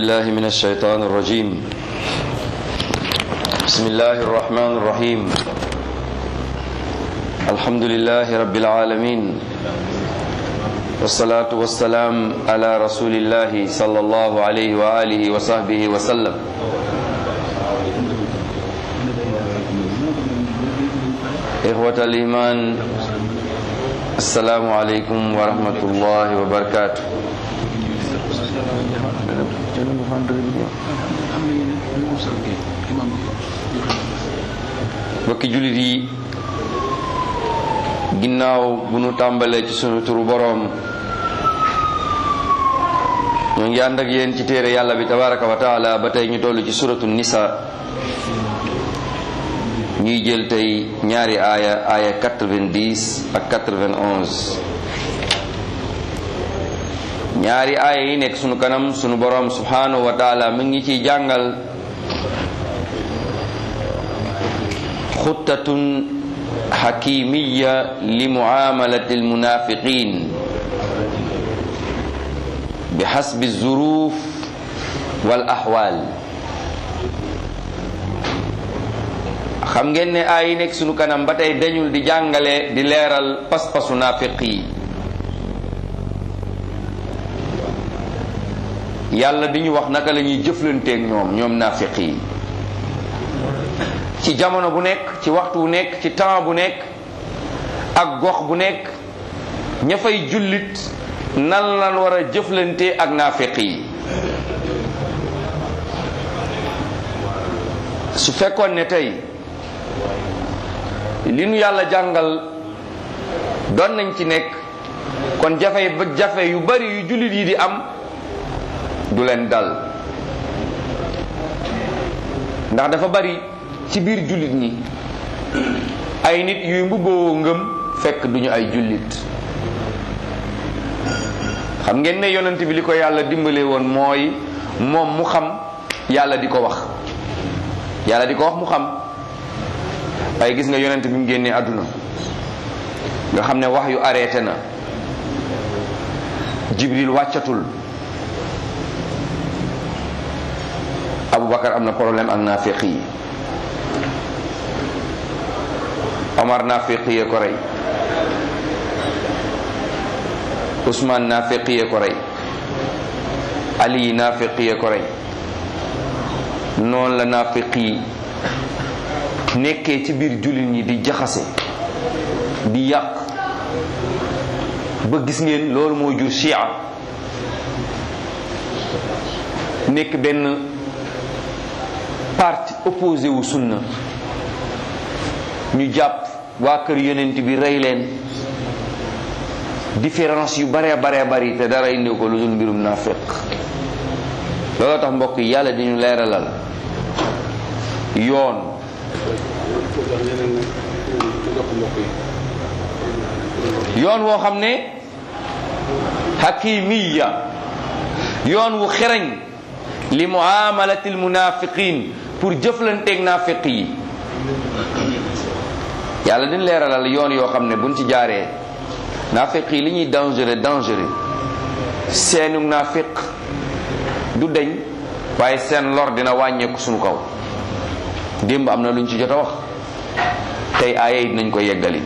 الله من الشيطان الرجيم بسم الله الرحمن الرحيم الحمد لله رب العالمين والصلاة والسلام على رسول الله صلى الله عليه وآله وصحبه وسلم إخوة الإيمان السلام عليكم ورحمة الله وبركاته mbokki jullit yi ginnaaw bu nu tàmbalee ci sunu turu boroom ñoo ngi ànd ak yéen ci téere yàlla bi tabaraka wa taala ba tey ñu toll ci suratu nisa ñuy jël tey ñaari aaya aaya 90 ak 91 ñaari aaya yi nekk sunu kanam sunu boroom subhanahu wa taala mi ngi ciy jàngal xuttatun xakimiya li muamalati almunafiqin bi xasbi zuruf wal axwaal xam ngeen ne aay yi nekk sunu kanam ba tey dañul di jàngale di leeral pas-pasu naafiq yi yàlla di ñu wax naka la ñuy jëflanteeg ñoom ñoom naafiq yi ci jamono bu nekk ci waxtu bu nekk ci temps bu nekk ak gox bu nekk ña fay jullit nan lan war a jëflante ak naafiq yi su fekkoon ne tey li nu yàlla jàngal doon nañ ci nekk kon jafe ba jafe yu bari yu jullit yi di am du leen dal ndax dafa bari ci biir jullit ñi ay nit yuy mbubboo ngëm fekk duñu ay jullit xam ngeen ne yonent bi li ko yàlla dimbale woon mooy moom mu xam yàlla di ko wax yàlla di ko wax mu xam waaye gis nga yonent bi mu génnee àdduna nga xam ne wax yu arrêté na jibril wàccatul abubakar am na problème ak naafiq yi omar naafiq yee ko rey usmaan naafiq yee ko rey ali naafiq yee ko rey noonu la naafiq yi nekkee ci biir jullit ñi di jaxase di yàq ba gis ngeen loolu moo jur chia nekk benn parti opposé wu sunna ñu jàpp waa kër yonent bi rey leen différence yu bare bare bari te dara indi ko lu dul mbirum naafiq looloo tax mbokk yi yàlla di ñu leeralal yoon yoon woo xam ne hakimiya yoon wu xereñ li muamalati almunafiqin pour jëflanteeg naafiq yi yàlla din leeralal yoon yoo xam ne buñ ci jaaree naafiq yi li ñuy dangereux dangereux seenu naafiq du deñ waaye seen lor dina wàññeeku suñu kaw démb am na luñ ci jot a wax tey aaya yi dinañ ko yeggali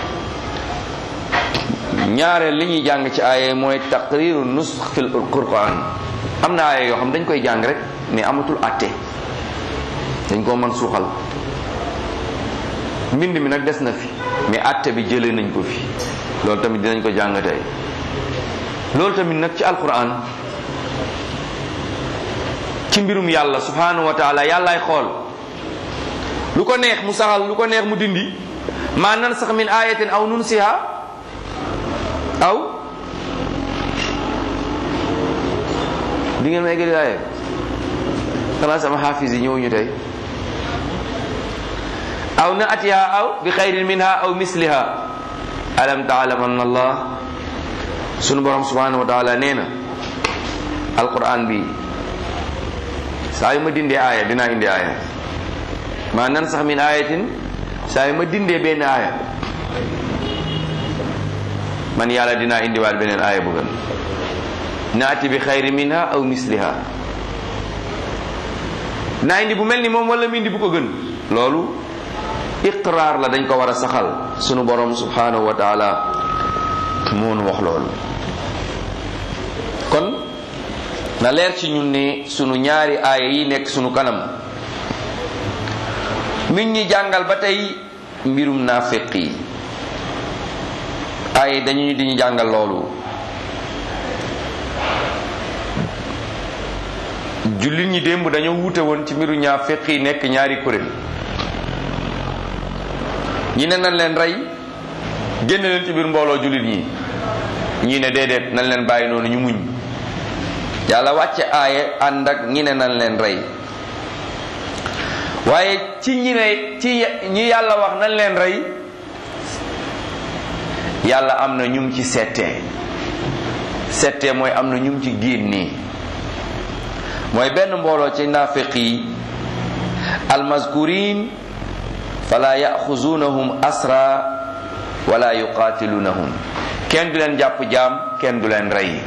ñaareel li ñuy jàng ci aaya mooy taqriru nusx fil quran am na aaya yoo xam dañ koy jàng rek mais amatul atte dañ koo mën suuxal mbind mi nag des na fi mais atte bi jëlee nañ ko fi loolu tamit dinañ ko jàng tey loolu tamit nag ci alquran ci mbirum yàlla subhanahu wa taala yàllaay xool lu ko neex mu saxal lu ko neex mu dindi maa nan sax min ayatin aw nunsiha aw di ngeen ma eggali aaye xanaa sama xaafis yi ñëwuñu tey aw na atiha aw bi xayrin minha aw misliha alam taalam anna allah sunu borom subhanahu wa taala nee na alquran bi saa yu ma dindee aaya dinaa indi aaya maa nan sax min ayatin saa yu ma dindee benn aaya man yàlla dinaa indiwaat beneen aaya bu gën naati bi xayri minha aw misliha naa indi bu mel ni moom wala mu indi bu ko gën loolu iqraar la dañ ko war a saxal sunu borom subhanahu wa taala moonu wax loolu kon na leer ci ñun ne sunu ñaari aaya yi nekk sunu kanam mi ngi ñuy jàngal ba tey mbirum naafiq yi aaya dañu di ñu jàngal loolu jullit ñi démb dañoo wuute woon ci mbiru naafiq yi nekk ñaari kuréel ñi ne nañ leen rey génn leen ci biir mbooloo jullit ñi ñi ne déedéet nañ leen bàyyi noonu ñu muñ yàlla wàcce aaye ànd ak ñi ne nañ leen rey waaye ci ñi ne ci ñi yàlla wax nañ leen rey yàlla am na ñum ci settee settee mooy am na ñum ci génnee mooy benn mbooloo ci naafiq yi almaskurin fala yaxuzunahum asra wala yuqatilunahum kenn du leen jàpp jaam kenn du leen rey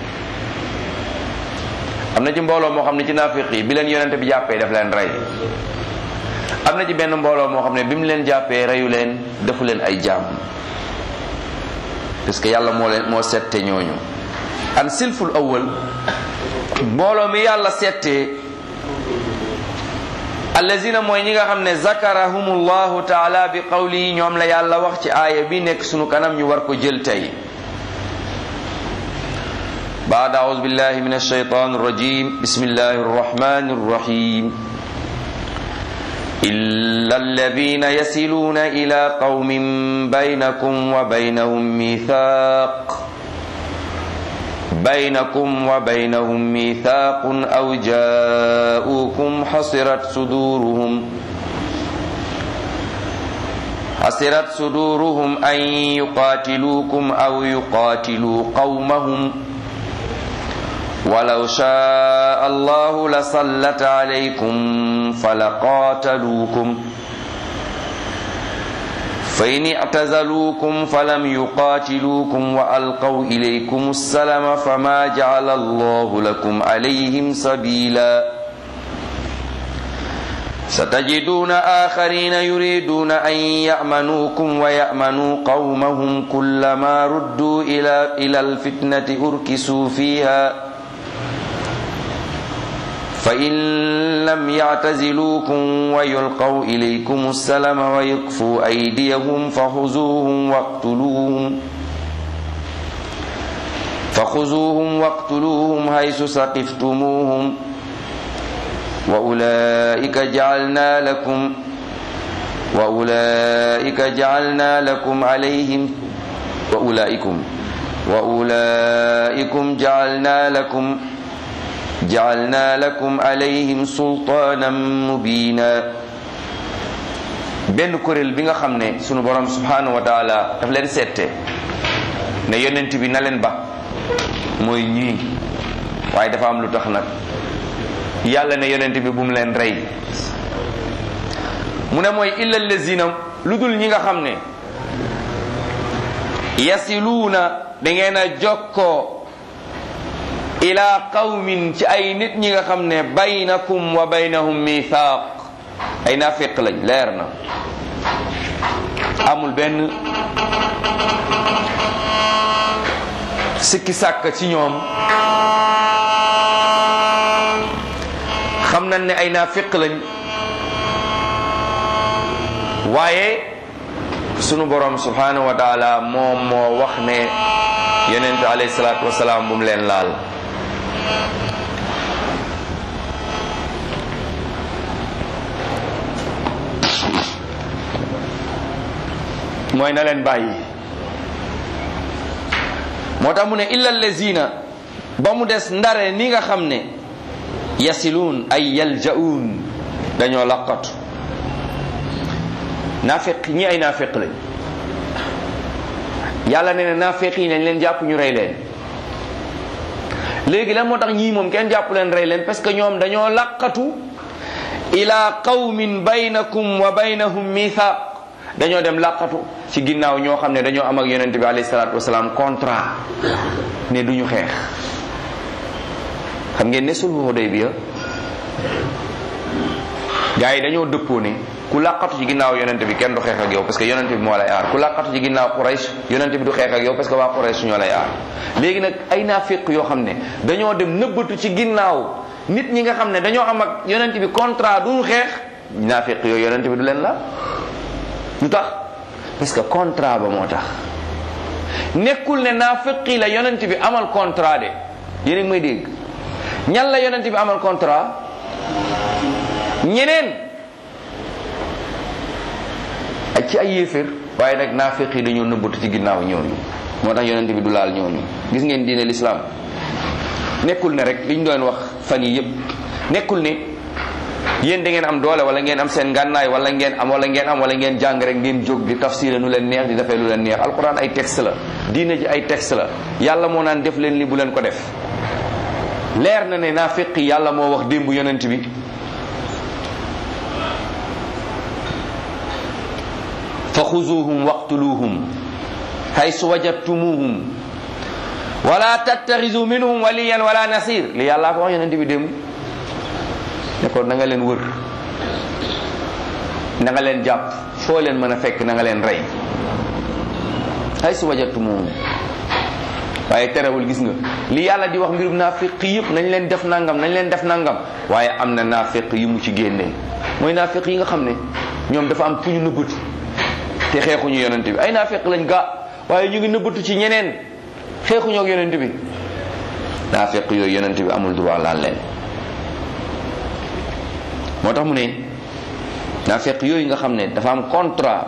am na ci mbooloo moo xam ne ci naafiq yi bi leen yonente bi jàppee daf leen rey am na ci benn mbooloo moo xam ne bi mu leen jàppee reyu leen defu leen ay jaam parce que yàlla moo leen moo sette ñooñu an silful awwal mbooloo mi yàlla settee allazina mooy ñi nga xam ne zakarahumullahu taala bi qawli ñoom la yàlla wax ci aaya bi nekk sunu kanam ñu war ko jël tey بعد أعوذ بالله من الشيطان الرجيم بسم الله الرحمن الرحيم إلا الذين يصلون إلى قوم بينكم وبينهم ميثاق بينكم وبينهم ميثاق أو جاءوكم حصرت صدورهم حصرت صدورهم أن يقاتلوكم أو يقاتلوا قومهم ولو شاء الله لسلط عليكم فلقاتلوكم فإن اعتزلوكم فلم يقاتلوكم وألقوا إليكم السلام فما جعل الله لكم عليهم سبيلا ستجدون آخرين يريدون أن يأمنوكم ويأمنوا قومهم كلما ردوا إلى إلى الفتنة أركسوا فيها فإن لم يعتزلوكم ويلقوا إليكم السلام ويكفوا أيديهم فخذوهم واقتلوهم فخذوهم واقتلوهم حيث سقفتموهم وأولئك جعلنا لكم وأولئك جعلنا لكم عليهم وأولئكم وأولئكم جعلنا لكم جعلنا لكم عليهم سلطانا مبينا benn kuréel bi nga xam ne sunu borom subhanahu wa taala daf leen seette ne yonent bi na leen ba mooy ñii waaye dafa am lu tax nag yàlla ne yonent bi bu mu leen rey mu ne mooy illa lazina lu dul ñi nga xam ne yasiluuna da ngeen a jokkoo ila qawmin ci ay nit ñi nga xam ne baynakum wa baynahum mithaq ay nafiq lañ leer na amul benn sikki sàkk ci ñoom xam nañ ne ay nafiq lañ waaye sunu borom subhanahu wa taala moom moo wax ne yonente alayhi salaatu wasalaam bu mu leen laal mooy na leen bàyyi moo tax mu ne illa allazina ba mu des ndare ni nga xam ne yasiluun ay yalja'uun dañoo laqatu naafeq ñi ay naafeq lañ yàlla nee na naafeq yi nañ leen jàpp ñu rey leen léegi lan moo tax ñii moom kenn jàpp leen rey leen parce que ñoom dañoo laqatu ila qawmin baynakum wa baynahum mithaq dañoo dem laqatu ci ginnaaw ñoo xam ne dañoo am ak yonente bi alayhi salatu wasalaam contrat ne duñu xeex xam ngeen ne sulhu Hudaybiya gars yi dañoo dëppoo ne ku làqatu ci ginnaaw yonente bi kenn du xeex ak yow parce que yonente bi moo lay aar ku làqatu ci ginnaaw Quraysh yonente bi du xeex ak yow parce que waa Quraysh ñoo lay aar léegi nag ay naafiq yoo xam ne dañoo dem nëbbatu ci ginnaaw nit ñi nga xam ne dañoo am ak yonente bi contrat duñu xeex naafiq yooyu yonente bi du leen la lu tax parce que contrat ba moo tax nekkul ne naafiqi la yonente bi amal contrat de yéen a ngi may dégg ñan la yonente bi amal contrat ñeneen ak ci ay yéeféer waaye nag naafiq yi dañoo nëbbatu ci ginnaaw ñooñu moo tax yonente bi du laal ñooñu gis ngeen diine l'islam nekkul ne rek li ñu doon wax fan yi yépp nekkul ne yéen da ngeen am doole wala ngeen am seen ngànnaay wala ngeen am wala ngeen am wala ngeen jàng rek ngeen jóg di tafsir nu leen neex di defee lu leen neex alquran ay texte la diine ji ay texte la yàlla moo naan def leen li bu leen ko def leer na ne naafiq yi yàlla moo wax démb yonent bi fa xuzuhum waqtuluhum haysu wajadtumuhum wala tattaxisu minhum waliyan wala nasir li yàllaa ko wax yonent bi démb ne ko na nga leen wër na nga leen jàpp foo leen mën a fekk na nga leen rey haysu wajadtumuhum waaye terewul gis nga li yàlla di wax mbirum naafiq yëpp nañ leen def nangam nañ leen def nangam waaye am na naafiq yu mu ci génnee mooy naafiq yi nga xam ne ñoom dafa am fu ñu nëbbatu te xeexuñu yonent bi ay naafiq lañ ga waaye ñu ngi nëbbatu ci ñeneen xeexuñu ak yonent bi naafiq yooyu yonent bi amul droit laal leen moo tax mu ne naafiq yooyu nga xam ne dafa am contrat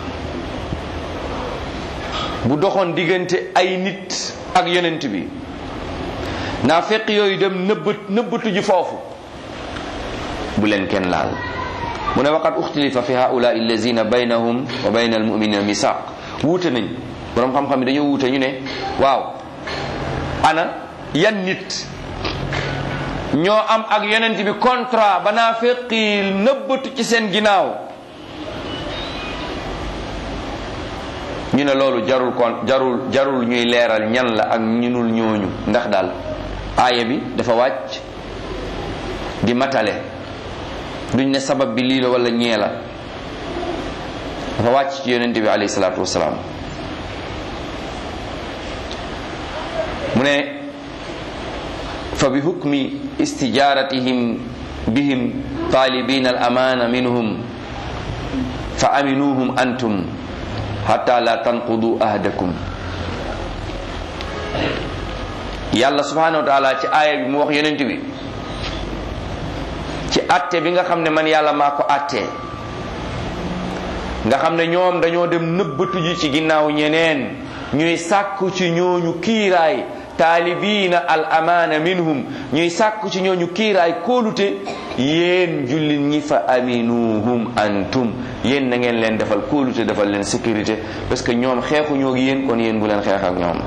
bu doxoon diggante ay nit ak yonent bi naafiq yooyu dem nëbbat nëbbatu ji foofu bu leen kenn laal mu ne waqad uxtilifa fi haulai allazina baynahum wa bayna almuminina misaq wuute nañ borom xam-xam yi dañoo wuute ñu ne waaw ana yan nit ñoo am ak yonent bi contrat ba naafiq yi nëbbatu ci seen ginnaaw ñu ne loolu jarul kon jarul jarul ñuy leeral ñan la ak ñunul ñooñu ndax daal aaya bi dafa wàcc di matale duñ ne sabab bi lii la wala ñee la dafa wàcc ci yonente bi alayhi salaatu wasalaam mu ne fa bi hukmi istijaratihim bihim talibina al amana minhum fa aminuhum antum hatta la tanqudu ahdakum yàlla subhanahu wa taala ci aaya bi mu wax yonent bi ci atte bi nga xam ne man yàlla maa ko attee nga xam ne ñoom dañoo dem nëbbatu ji ci ginnaaw ñeneen ñuy sàkku ci ñooñu kiiraay taalibiina al amaana minhum ñuy sàkku ci ñooñu kiiraay kóolute yéen jullit ñi fa aminuhum antum yéen na ngeen leen defal kóolute defal leen sécurité parce que ñoom xeexu ñoo yéen kon yéen bu leen xeex ak ñoom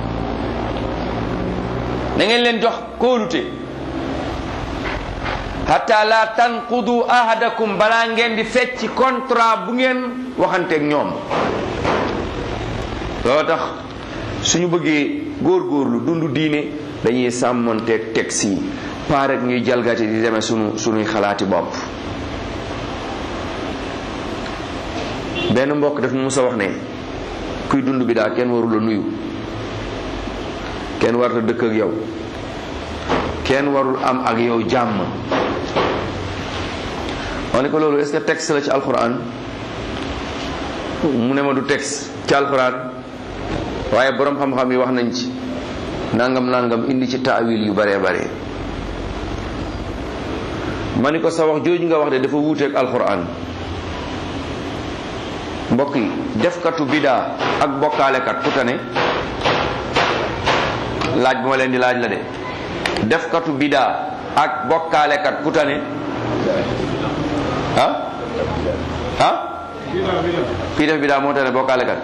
na ngeen leen jox kóolute hatta la tanqudu ahadakum balaa ngeen di fecc contrat bu ngeen waxanteeg ñoom loo tax suñu bëggee góorgóorlu dundu diine dañuy sàmmonteeg texte yi pas rek ñuy jalgati di demee sunu sunuy xalaati bopp benn mbokk daf mu musa wax ne kuy dund bi daal kenn warula nuyu kenn warta dëkk ak yow kenn warul am ak yow jàmm ma ne ko loolu est-ce que texte la ci alquran mu ne ma du texte ci alquran waaye borom xam-xam yi wax nañ ci nangam nangam indi ci taawil yu bare bare ma ni ko sa wax jooju nga wax de dafa wuuteeg alquran mbokk yi defkatu bidaa ak bokkaalekat ku tane laaj bu ma leen di laaj la de defkatu bidaa ak bokkaalekat ku tane ah ah kii def bidaa moo tane bokkaalekat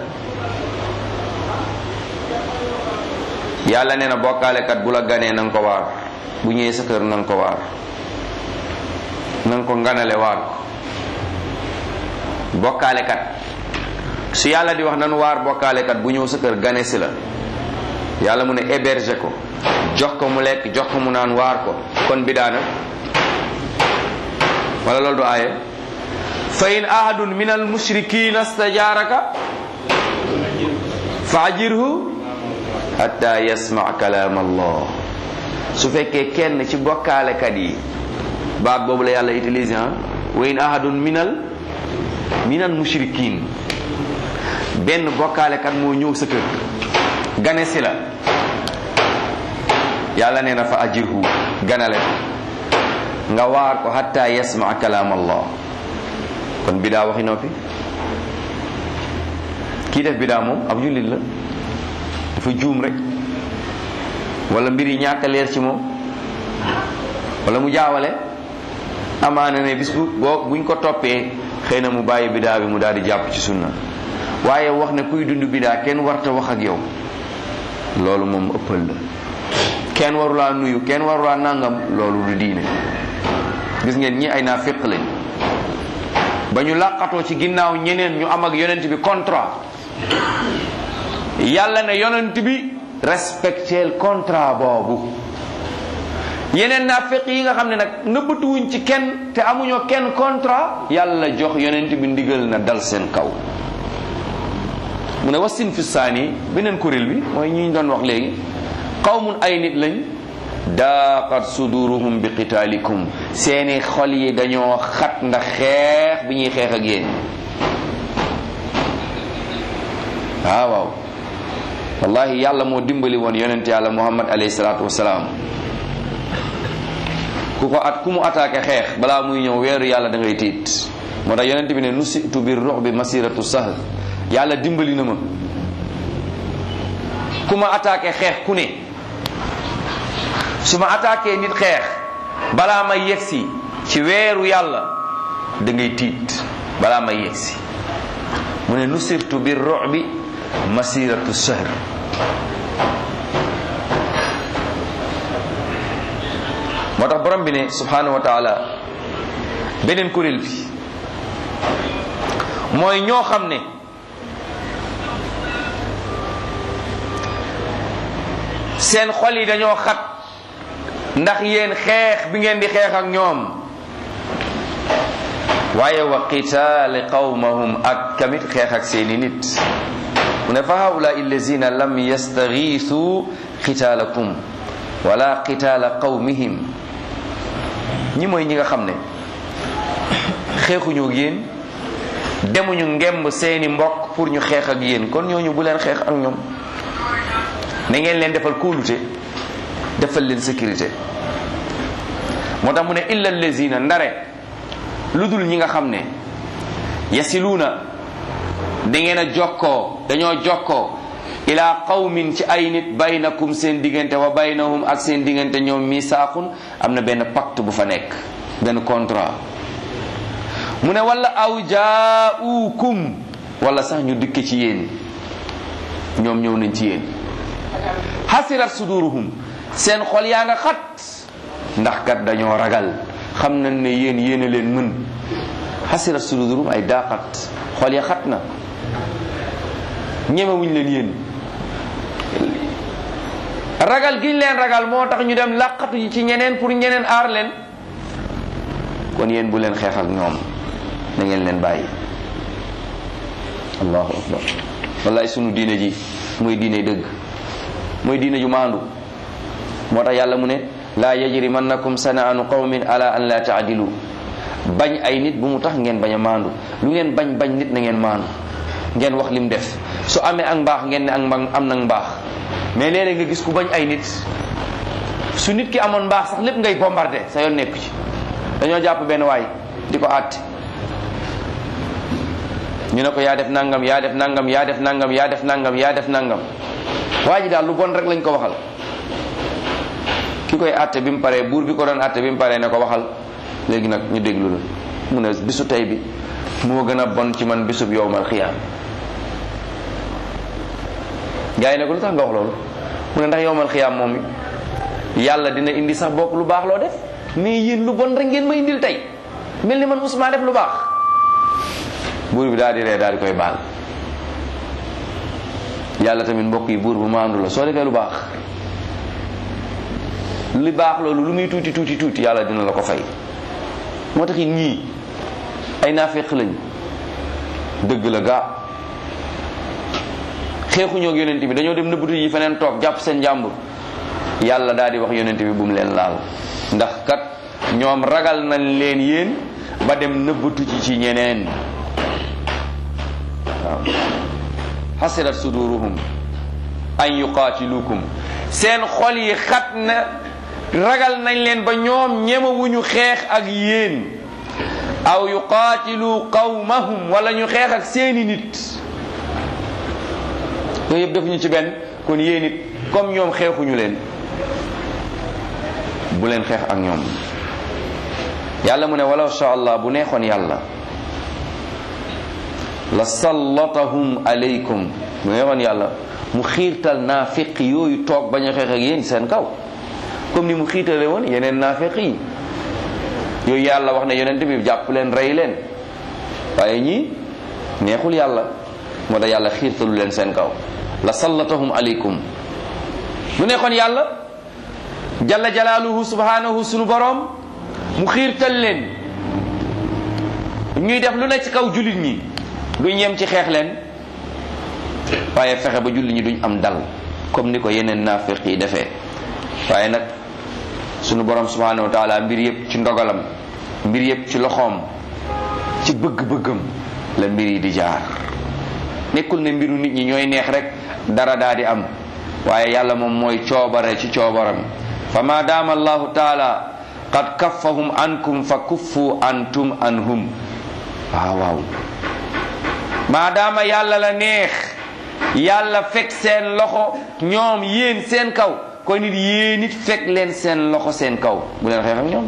yàlla nee na bokkaalekat bu la ganee na nga ko waar bu ñëwee sa kër na nga ko waar na nga ko nganale waar ko bokkaalekat su yàlla di wax nanu waar bokkaalekat bu ñëw sa kër gane si la yàlla mu ne héberger ko jox ko mu lekk jox ko mu naan waar ko kon bidaa nag wala loolu du aaye fa in ahadun min al mushrikina stajaraka fa ajirhu hatta yasma kalaam allah su fekkee kenn ci bokkaalekat yi baat boobu la yàlla utilisé ah wa in ahadun minal minal mushrikin benn bokkaalekat moo ñëw sa kër gane si la yàlla nee na fa ajirhu ganale nga waar ko hatta yasma kalaam allah kon bidaa waxi noppi kii def bidaa moom ab jullit la dafa juum rek wala mbir yi ñàkk a leer ci moom wala mu jaawale amaana ne bis bu boo buñ ko toppee xëy na mu bàyyi bidaa bi mu daal di jàpp ci sunna waaye wax ne kuy dund bidaa kenn warta wax ak yow loolu moom ëppal la kenn warulaa nuyu kenn warulaa nangam loolu du diine gis ngeen ñi ay naafiq lañ ba ñu làqatoo ci ginnaaw ñeneen ñu am ak yonent bi contrat yàlla ne yonent bi respecteel contrat boobu yeneen naafiq yi nga xam ne nag nëbbatuwuñ ci kenn te amuñoo kenn contrat yàlla jox yonent bi ndigal na dal seen kaw mu ne wasin fi saani beneen kuréel bi mooy ñi ñu doon wax léegi qawmun ay nit lañ daaqat suduruhum bi qitaalikum seeni xol yi dañoo xat ndax xeex bi ñuy xeex ak yéen waaw waaw wallahi yàlla moo dimbali woon yonent yàlla muhammad alayhi salaatu wasalaam ku ko at ku mu attaqué xeex balaa muy ñëw weeru yàlla da ngay tiit moo tax yonent bi ne nusitu bir ruux bi masiratu sahl yàlla dimbali na ma ku ma attaqué xeex ku ne su ma attaqué nit xeex balaa may yegsi ci weeru yàlla da ngay tiit balaa may yegsi mu ne nusirtu bir ruux bi masiratu sahr moo tax borom bi ne subhanahu wa taala beneen kuréel bi mooy ñoo xam ne seen xol yi dañoo xat ndax yéen xeex bi ngeen di xeex ak ñoom waaye wa qitaali qawmahum ak kamit xeex ak seeni nit mu ne fa haula illazina lam yastagiisu qitaalakum wala qitaala qawmihim ñi mooy ñi nga xam ne xeexuñu ak yéen demuñu ngemb seeni mbokk pour ñu xeex ak yéen kon ñooñu bu leen xeex ak ñoom na ngeen leen defal kóolute defal leen sécurité moo tax mu ne illa allazina ndare lu dul ñi nga xam ne yasiluuna da ngeen a jokkoo dañoo jokkoo ila qawmin ci ay nit baynakum seen diggante wa baynahum ak seen diggante ñoom misaaqun am na benn pacte bu fa nekk benn contrat mu ne wala aw jaaukum wala sax ñu dikk ci yéen ñoom ñëw nañ ci yéen hasirat suduruhum seen xol yaa nga xat ndax kat dañoo ragal xam nañ ne yéen yéen a leen mën hasirat suduruhum ay daaqat xol ya xat na ñemewuñ leen yéen ragal giñ leen ragal moo tax ñu dem làqatu ci ñeneen pour ñeneen aar leen kon yéen bu leen xeex ak ñoom na ngeen leen bàyyi allahu akbar wallaay sunu diine ji mooy diine dëgg mooy diine ju maandu moo tax yàlla mu ne laa yajrimannakum sanaanu qawmin ala an la taadilu bañ ay nit bu mu tax ngeen bañ a maandu lu ngeen bañ bañ nit na ngeen maandu ngeen wax lim def su amee ak mbaax ngeen ne ak mbaax am nag mbaax mais léeg-léeg nga gis ku bañ ay nit su nit ki amoon mbaax sax lépp ngay bombardé sa yoon nekku ci dañoo jàpp benn waay di ko àtte ñu ne ko yaa def nangam yaa def nangam yaa def nangam yaa def nangam yaa def nangam waa ji daal lu bon rek lañ ko waxal ki koy àtte bi mu paree buur bi ko doon àtte bi mu paree ne ko waxal léegi nag ñu déglu la mu ne bisu tey bi moo gën a bon ci man bisub yowmal xiyaam gars yi ne ko lu tax nga wax loolu mu ne ndax yowmal xiyaam moom yàlla dina indi sax bokk lu baax loo def mais yéen lu bon rek ngeen ma indil tey mel ni man musuma def lu baax buur bi daal di ree daal di koy baal yàlla tamit mbokk yi buur bu maandu la soo defee lu baax li baax loolu lu muy tuuti tuuti tuuti yàlla dina la ko fay moo tax it ñii ay naafeq lañ dëgg la gaa xeexuñoo ak yonent bi dañoo dem nëbbatu yi feneen toog jàpp seen jàmbur yàlla daal di wax yonent bi bu mu leen laal ndax kat ñoom ragal nañ leen yéen ba dem nëbbatu ci ci ñeneen waaw xasirat suduruhum an yuqaatilukum seen xol yi xat na ragal nañ leen ba ñoom ñemewuñu xeex ak yéen aw yuqaatilu qawmahum wala ñu xeex ak seeni nit yooyu yëpp defuñu ci benn kon yéen it comme ñoom xeexuñu leen bu leen xeex ak ñoom yàlla mu ne walaw sha allah bu neexoon yàlla la sallatahum alaykum bu neexoon yàlla mu xiirtal naafiq yooyu toog bañ a xeex ak yéen seen kaw comme ni mu xiirtale woon yeneen naafiq yi yooyu yàlla wax ne yonent bi jàpp leen rey leen waaye ñii neexul yàlla moo tax yàlla xiirtalu leen seen kaw la sallatahum alaykum bu neexoon yàlla jalla jalaaluhu subhanahu sunu boroom mu xiirtal leen ñuy def lu ne ci kaw jullit ñi duñ yem ci xeex leen waaye fexe ba jullit ñi duñ am dal comme ni ko yeneen naafiq yi defee waaye nag sunu borom subhanahu wa taala mbir yëpp ci ndogalam mbir yëpp ci loxoom ci bëgg-bëggam la mbir yi di jaar nekkul ne mbiru nit ñi ñooy neex rek dara daa di am waaye yàlla moom mooy coobare ci coobaram fa ma daama allahu taala qad kaffahum ankum fa kuffu antum anhum waaw waaw maadaama yàlla la neex yàlla fekk seen loxo ñoom yéen seen kaw kon nit yéen nit fekk leen seen loxo seen kaw bu leen xeex ak ñoom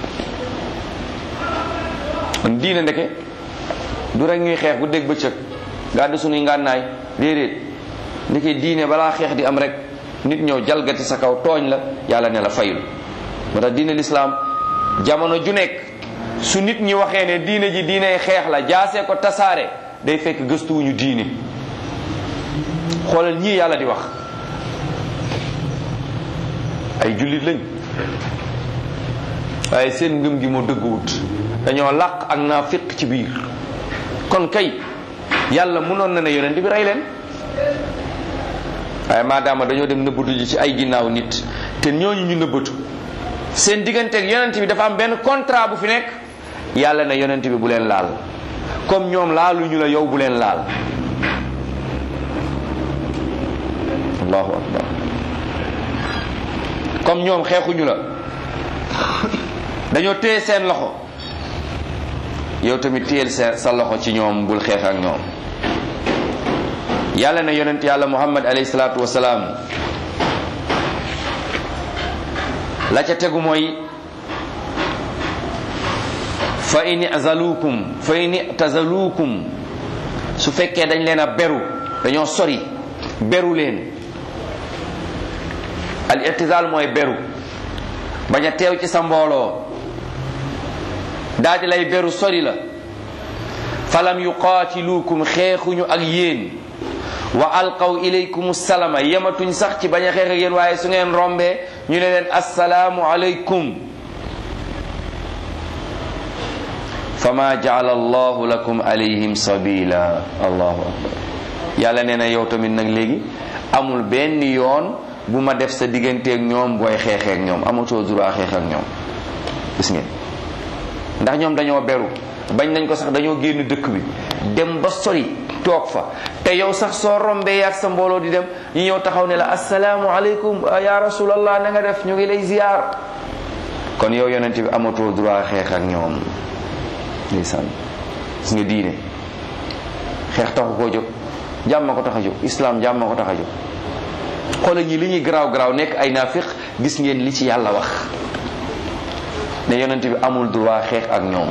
kon diine ndeke du rek ñuy xeex bu dégg bëccëg gàddu sunuy ngànnaay déedéet ndeke diine balaa xeex di am rek nit ñëw jalgati sa kaw tooñ la yàlla ne la fayul moo tax diine lislaam jamono ju nekk su nit ñi waxee ne diine ji diine xeex la jaasee ko tasaare day fekk gëstuwuñu diine xoolal ñii yàlla di wax ay jullit lañ waaye seen ngëm gi moo dëgguwut dañoo làq ak naa fiq ci biir kon kay yàlla mënoon na ne yonent bi rey leen waaye maadaama dañoo dem nëbbatu ji ci ay ginnaaw nit te ñooñu ñu nëbbatu seen digganteeg yonent bi dafa am benn contrat bu fi nekk yàlla ne yonent bi bu leen laal comme ñoom laaluñu la yow bu leen laal allahu akbar comme ñoom xeexuñu la dañoo téye seen loxo yow tamit téyel sa sa loxo ci ñoom bul xeex ak ñoom yàlla ne yonent yàlla muhammad alayhi salaatu wasalaam la ca tegu mooy fa in azalukum fa in tazalukum su fekkee dañ leen a beru dañoo sori beru leen al itizal mooy beru bañ a teew ci sa mbooloo daal di lay beru sori la falam yuqaatiluukum xeexuñu ak yéen wa alqaw ilaykum salama yematuñ sax ci bañ a xeex ak yéen waaye su ngeen rombee ñu ne leen assalaamu alaykum fama jaala allahu lakum alayhim sabila allahu akbar yàlla nee na yow tamit nag léegi amul benn yoon bu ma def sa digganteeg ñoom booy xeexeek ñoom amatoo droit xeex ak ñoom gis ngeen ndax ñoom dañoo beru bañ nañ ko sax dañoo génn dëkk bi dem ba sori toog fa te yow sax soo rombee yaag sa mbooloo di dem ñu ñëw taxaw ne la asalaamu aleykum ya rasulallah na nga def ñu ngi lay ziyaar kon yow yonent bi amatoo droit xeex ak ñoom ndeysaan gis nga diine xeex taxu koo jóg jàmm ko tax a jóg islam jàmm ko tax a jóg xoolal ñi li ñuy garaaw garaaw nekk ay naafiq gis ngeen li ci yàlla wax ne yonent bi amul droit xeex ak ñoom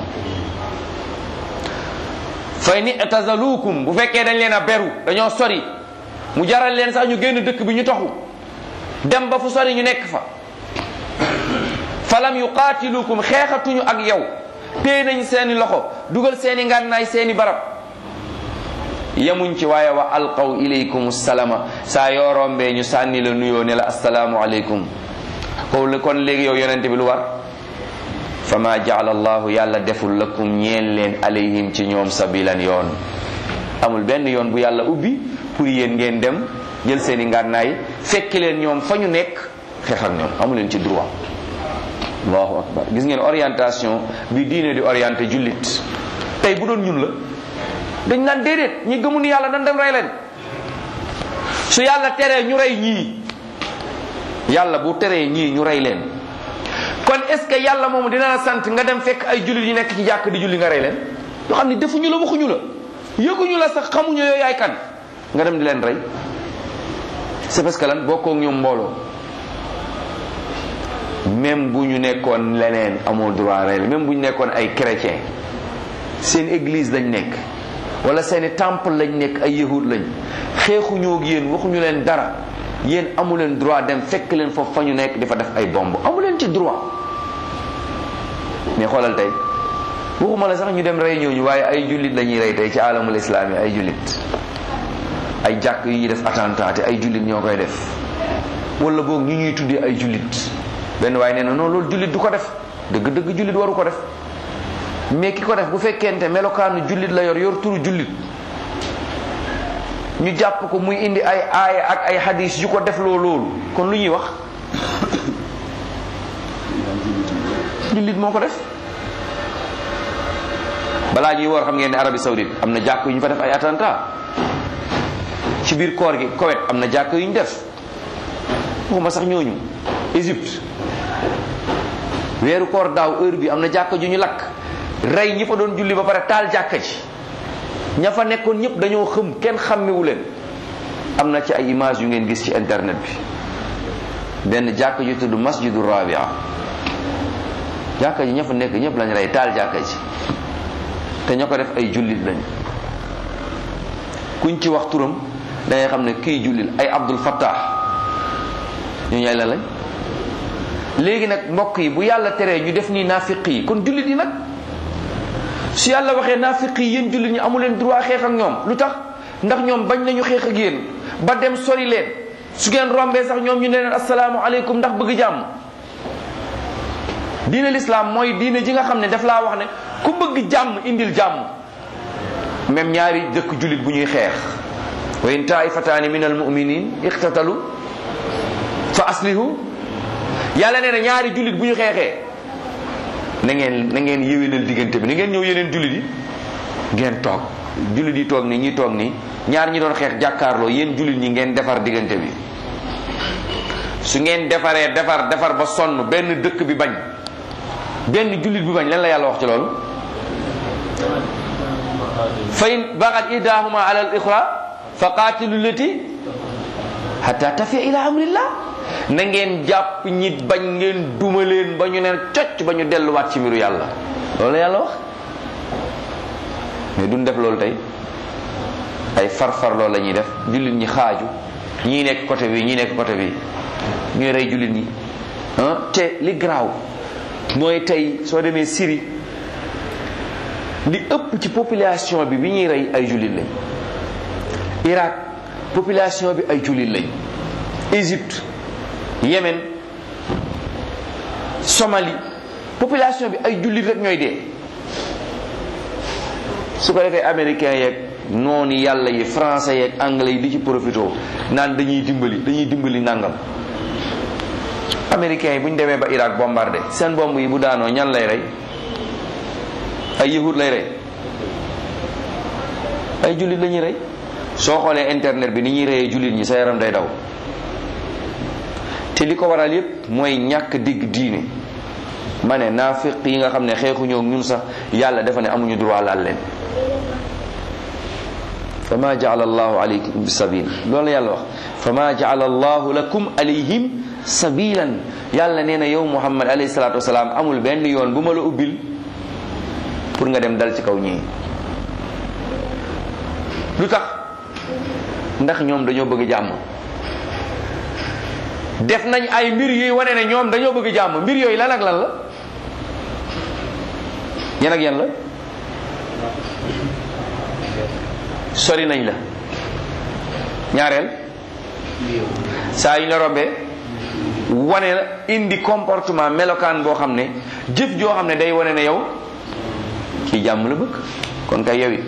fay ni tazalukum bu fekkee dañ leen a beru dañoo sori mu jaral leen sax ñu génn dëkk bi ñu taxu dem ba fu sori ñu nekk fa falam yuqaatilukum xeexatuñu ak yow téye nañ seeni loxo dugal seeni ngànnaay seeni barab yemuñ ci waaye wa alqaw ilaykum salama saa yoo rombee ñu sànni la nuyoo ne la asalaamu aleykum ko kon léegi yow yonente bi lu war fama jaala allahu yàlla deful lakum ñeel leen alayhim ci ñoom sabilan yoon amul benn yoon bu yàlla ubbi pour yéen ngeen dem jël seeni ngànnaay fekk leen ñoom fa ñu nekk xeex ak ñoom amu leen ci droit allahu akbar gis ngeen orientation bi diine di orienté jullit tey bu doon ñun la dañ naan déedéet ñi gëmu ni yàlla dañ dem rey leen su yàlla teree ñu rey ñii yàlla bu teree ñii ñu rey leen kon est ce que yàlla moomu dina la sant nga dem fekk ay jullit yi nekk ci jàkk di julli nga rey leen yoo xam ne defuñu la waxuñu la yëguñu la sax xamuñu yooyu yaay kan nga dem di leen rey c'est parce que lan bokkoo ak ñoom mbooloo même bu ñu nekkoon leneen amoo droit rey même bu ñu nekkoon ay chrétien seen église lañ nekk wala seeni temple lañ nekk ay yahud lañ xeexuñoo ak yéen waxuñu leen dara yéen amu leen droit dem fekk leen foofu fa ñu nekk di fa def ay bomb amu leen ci droit mais xoolal tey waxuma la sax ñu dem rey ñooñu waaye ay jullit la ñuy rey tey ci alamul islami ay jullit ay jàkk yu ñuy def attentat te ay jullit ñoo koy def wala boog ñu ñuy tuddee ay jullit benn waaye nee na non loolu jullit du ko def dëgg-dëgg jullit waru ko def mais ki ko def bu fekkente melokaanu jullit la yor yor turu jullit ñu jàpp ko muy indi ay aaya ak ay hadis yu ko def loo loolu kon lu ñuy wax jullit moo ko def balaa ñuy woor xam ngeen ne Arabie Saoudite am na jàkk yu ñu fa def ay attentat ci biir koor gi Koweït am na jàkk yu ñu def waxuma sax ñooñu Égypte weeru koor daaw heure bi am na jàkk ju ñu lakk rey ñi fa doon julli ba pare taal jàkka ji ña fa nekkoon ñëpp dañoo xëm kenn xàmmewu leen am na ci ay image yu ngeen gis ci internet bi benn jàkk ju tudd masjidu rabia jàkka ji ña fa nekk ñëpp lañ rey taal jàkka ji te ña ko def ay jullit lañ kuñ ci wax turam da ngay xam ne kii jullit ay Abdul Fattah ñooñu ay la lañ léegi nag mbokk yi bu yàlla teree ñu def nii naafiq yi kon jullit yi nag su yàlla waxee naafiq yi yéen jullit ñi amu leen droit xeex ak ñoom lu tax ndax ñoom bañ nañu xeex ak yéen ba dem sori leen su ngeen rombee sax ñoom ñu ne leen asalaamualeykum ndax bëgg jàmm diine lislaam mooy diine ji nga xam ne daf laa wax ne ku bëgg jàmm indil jàmm même ñaari dëkk jullit bu ñuy xeex wa in taifataani min al muminin iqtatalu fa aslihu yàlla nee na ñaari jullit bu ñu xeexee na ngeen na ngeen yéwénal diggante bi na ngeen ñëw yeneen jullit yi ngeen toog jullit yi toog nii ñi toog nii ñaar ñi doon xeex jàkkaarloo yéen jullit ñi ngeen defar diggante bi su ngeen defaree defar defar ba sonn benn dëkk bi bañ benn jullit bi bañ lan la yàlla wax ci loolu fa in baxat ihdahuma ala al ixra fa qaatilu lati hatta tafiya ila amrillah na ngeen jàpp ñi bañ ngeen duma leen ba ñu neen cocc ba ñu delluwaat ci mbiru yàlla loolu la yàlla wax mais duñ def loolu tey ay farfar loolu la ñuy def jullit ñi xaaju ñii nekk côté bi ñii nekk côté bi ñuy rey jullit ñi ah te li garaaw mooy tey soo demee Syrie li ëpp ci population bi bi ñuy rey ay jullit lañ Irak population bi ay jullit lañ Égypte Yémen Somalie population bi ay jullit rek ñooy dee su ko defee américains yeeg noonu yàlla yi français yeeg anglais yi di ci profité naan dañuy dimbali dañuy dimbali nangam américains yi bu ñu demee ba Irak bombardé seen bomb yi bu daanoo ñan lay rey ay yahud lay rey ay jullit la ñuy rey soo xoolee internet bi ni ñuy reyee jullit ñi sa yaram day daw te li ko waral yépp mooy ñàkk digg diine ma ne naafiq yi nga xam ne xeexuñoo ak ñun sax yàlla dafa ne amuñu droit laal leen fa ma jaala allahu alaykum sabil loolu yàlla wax fa ma jaala allahu lakum alayhim sabilan yàlla nee na yow muhammad alayhi salatu wasalaam amul benn yoon bu ma la ubbil pour nga dem dal ci kaw ñii lu tax ndax ñoom dañoo bëgg jàmm def nañ ay mbir yuy wane ne ñoom dañoo bëgg jàmm mbir yooyu lan ak lan la yan ak yan la sori nañ la ñaareel saa yu ñu la rombee wane la indi comportement melokaan boo xam ne jëf joo xam ne day wane ne yow kii jàmm la bëgg kon kay yow it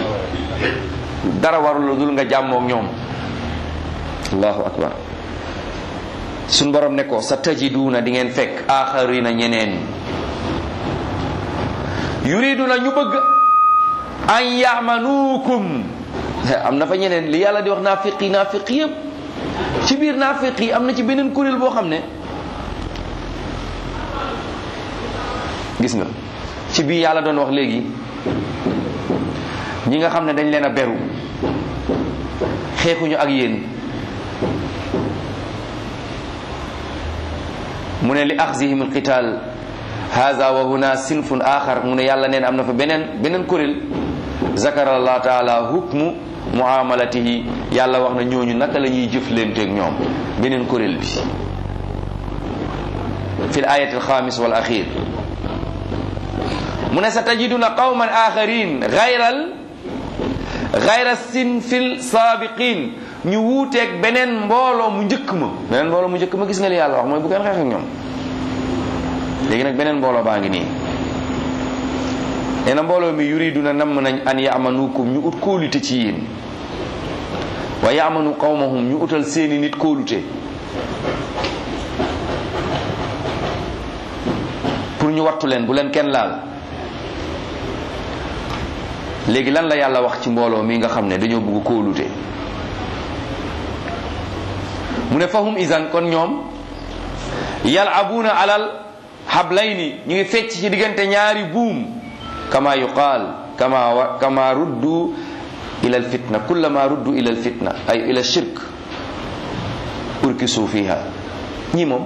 dara warul dul nga jàmmook ñoom allahu akbar suñ borom ne ko sa tajiduuna di ngeen fekk aaxarina ñeneen yuriduna ñu bëgg an yamanuukum am na fa ñeneen li yàlla di wax naafiq yi naafiq yëpp ci biir naafiq yi am na ci beneen kuréel boo xam ne gis nga ci biir yàlla doon wax léegi ñi nga xam ne dañ leen a beru xeexuñu ak yéen mu ne li axzihim alqital haza wa huna sinfun axar mu ne yàlla neen am na fa beneen beneen kuréel zakara allah taala hukmu muamalatihi yàlla wax na ñooñu naka la ñuy jëflanteeg ñoom beneen kuréel bi fi l ayati alxamis wal axir mu ne sa tajiduna qawman axarin gayral gayra sinfil saabiqin ñu wuuteeg beneen mbooloo mu njëkk ma beneen mbooloo mu njëkk ma gis nga li yàlla wax mooy bu kenn xeex ak ñoom léegi nag beneen mbooloo baa ngi nii nee na mbooloo mi yuriduna namm nañ an yamanukum ñu ut kóolute ci yéen wa yamanu qawmahum ñu utal seeni nit kóolute pour ñu wattu leen bu leen kenn laal léegi lan la yàlla wax ci mbooloo mi nga xam ne dañoo bëgg kóolute mu ne fahum isan kon ñoom yalabuuna alal hablayni ñu ngi fecc ci diggante ñaari buum kama yuqaal kama wa kama ruddu ila alfitna kullama ruddu ila alfitna ay ila shirk urkisu fiha ñi moom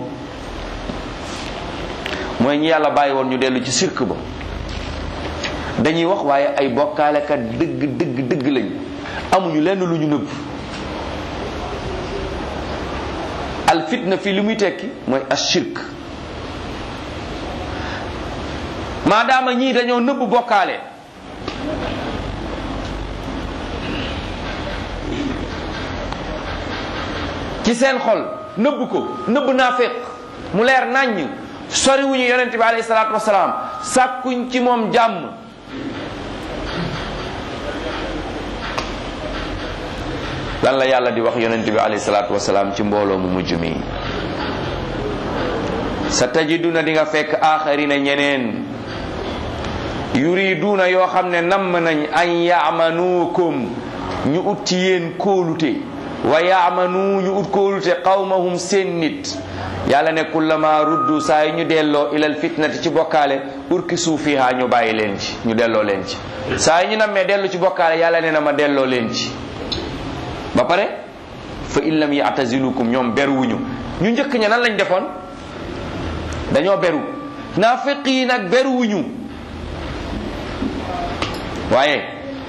mooy ñi yàlla bàyyi woon ñu dellu ci shirk ba dañuy wax waaye ay bokkaalekat dëgg dëgg dëgg lañ amuñu lenn lu ñu nëbb al fitna fii li muy tekki mooy ashirk maadaama ñii dañoo nëbb bokkaale ci seen xol nëbb ko nëbb naaféq mu leer nàññ soriwuñu yonente bi alayhi salaatu wasalaam sàkkuñ ci moom jàmm lan la yàlla di wax yonente bi alayhi salaatu wasalaam ci mbooloo mu mujj mi sa tajiduna di nga fekk aaxarina ñeneen yuriduna yoo xam ne namm nañ an yaamanuukum ñu ut ci yéen kóolute wa yaamanu ñu ut kóolute qawmahum seen nit yàlla ne kullama ruddu saa yi ñu delloo ilal fitnati ci bokkaale urkisu fiha ñu bàyyi leen ci ñu delloo leen ci saa yi ñu nammee dellu ci bokkaale yàlla ne na ma delloo leen ci ba pare fa in lam yatazilukum ñoom beruwuñu ñu njëkk ña nan lañ defoon dañoo beru naafiq yi nag beruwuñu waaye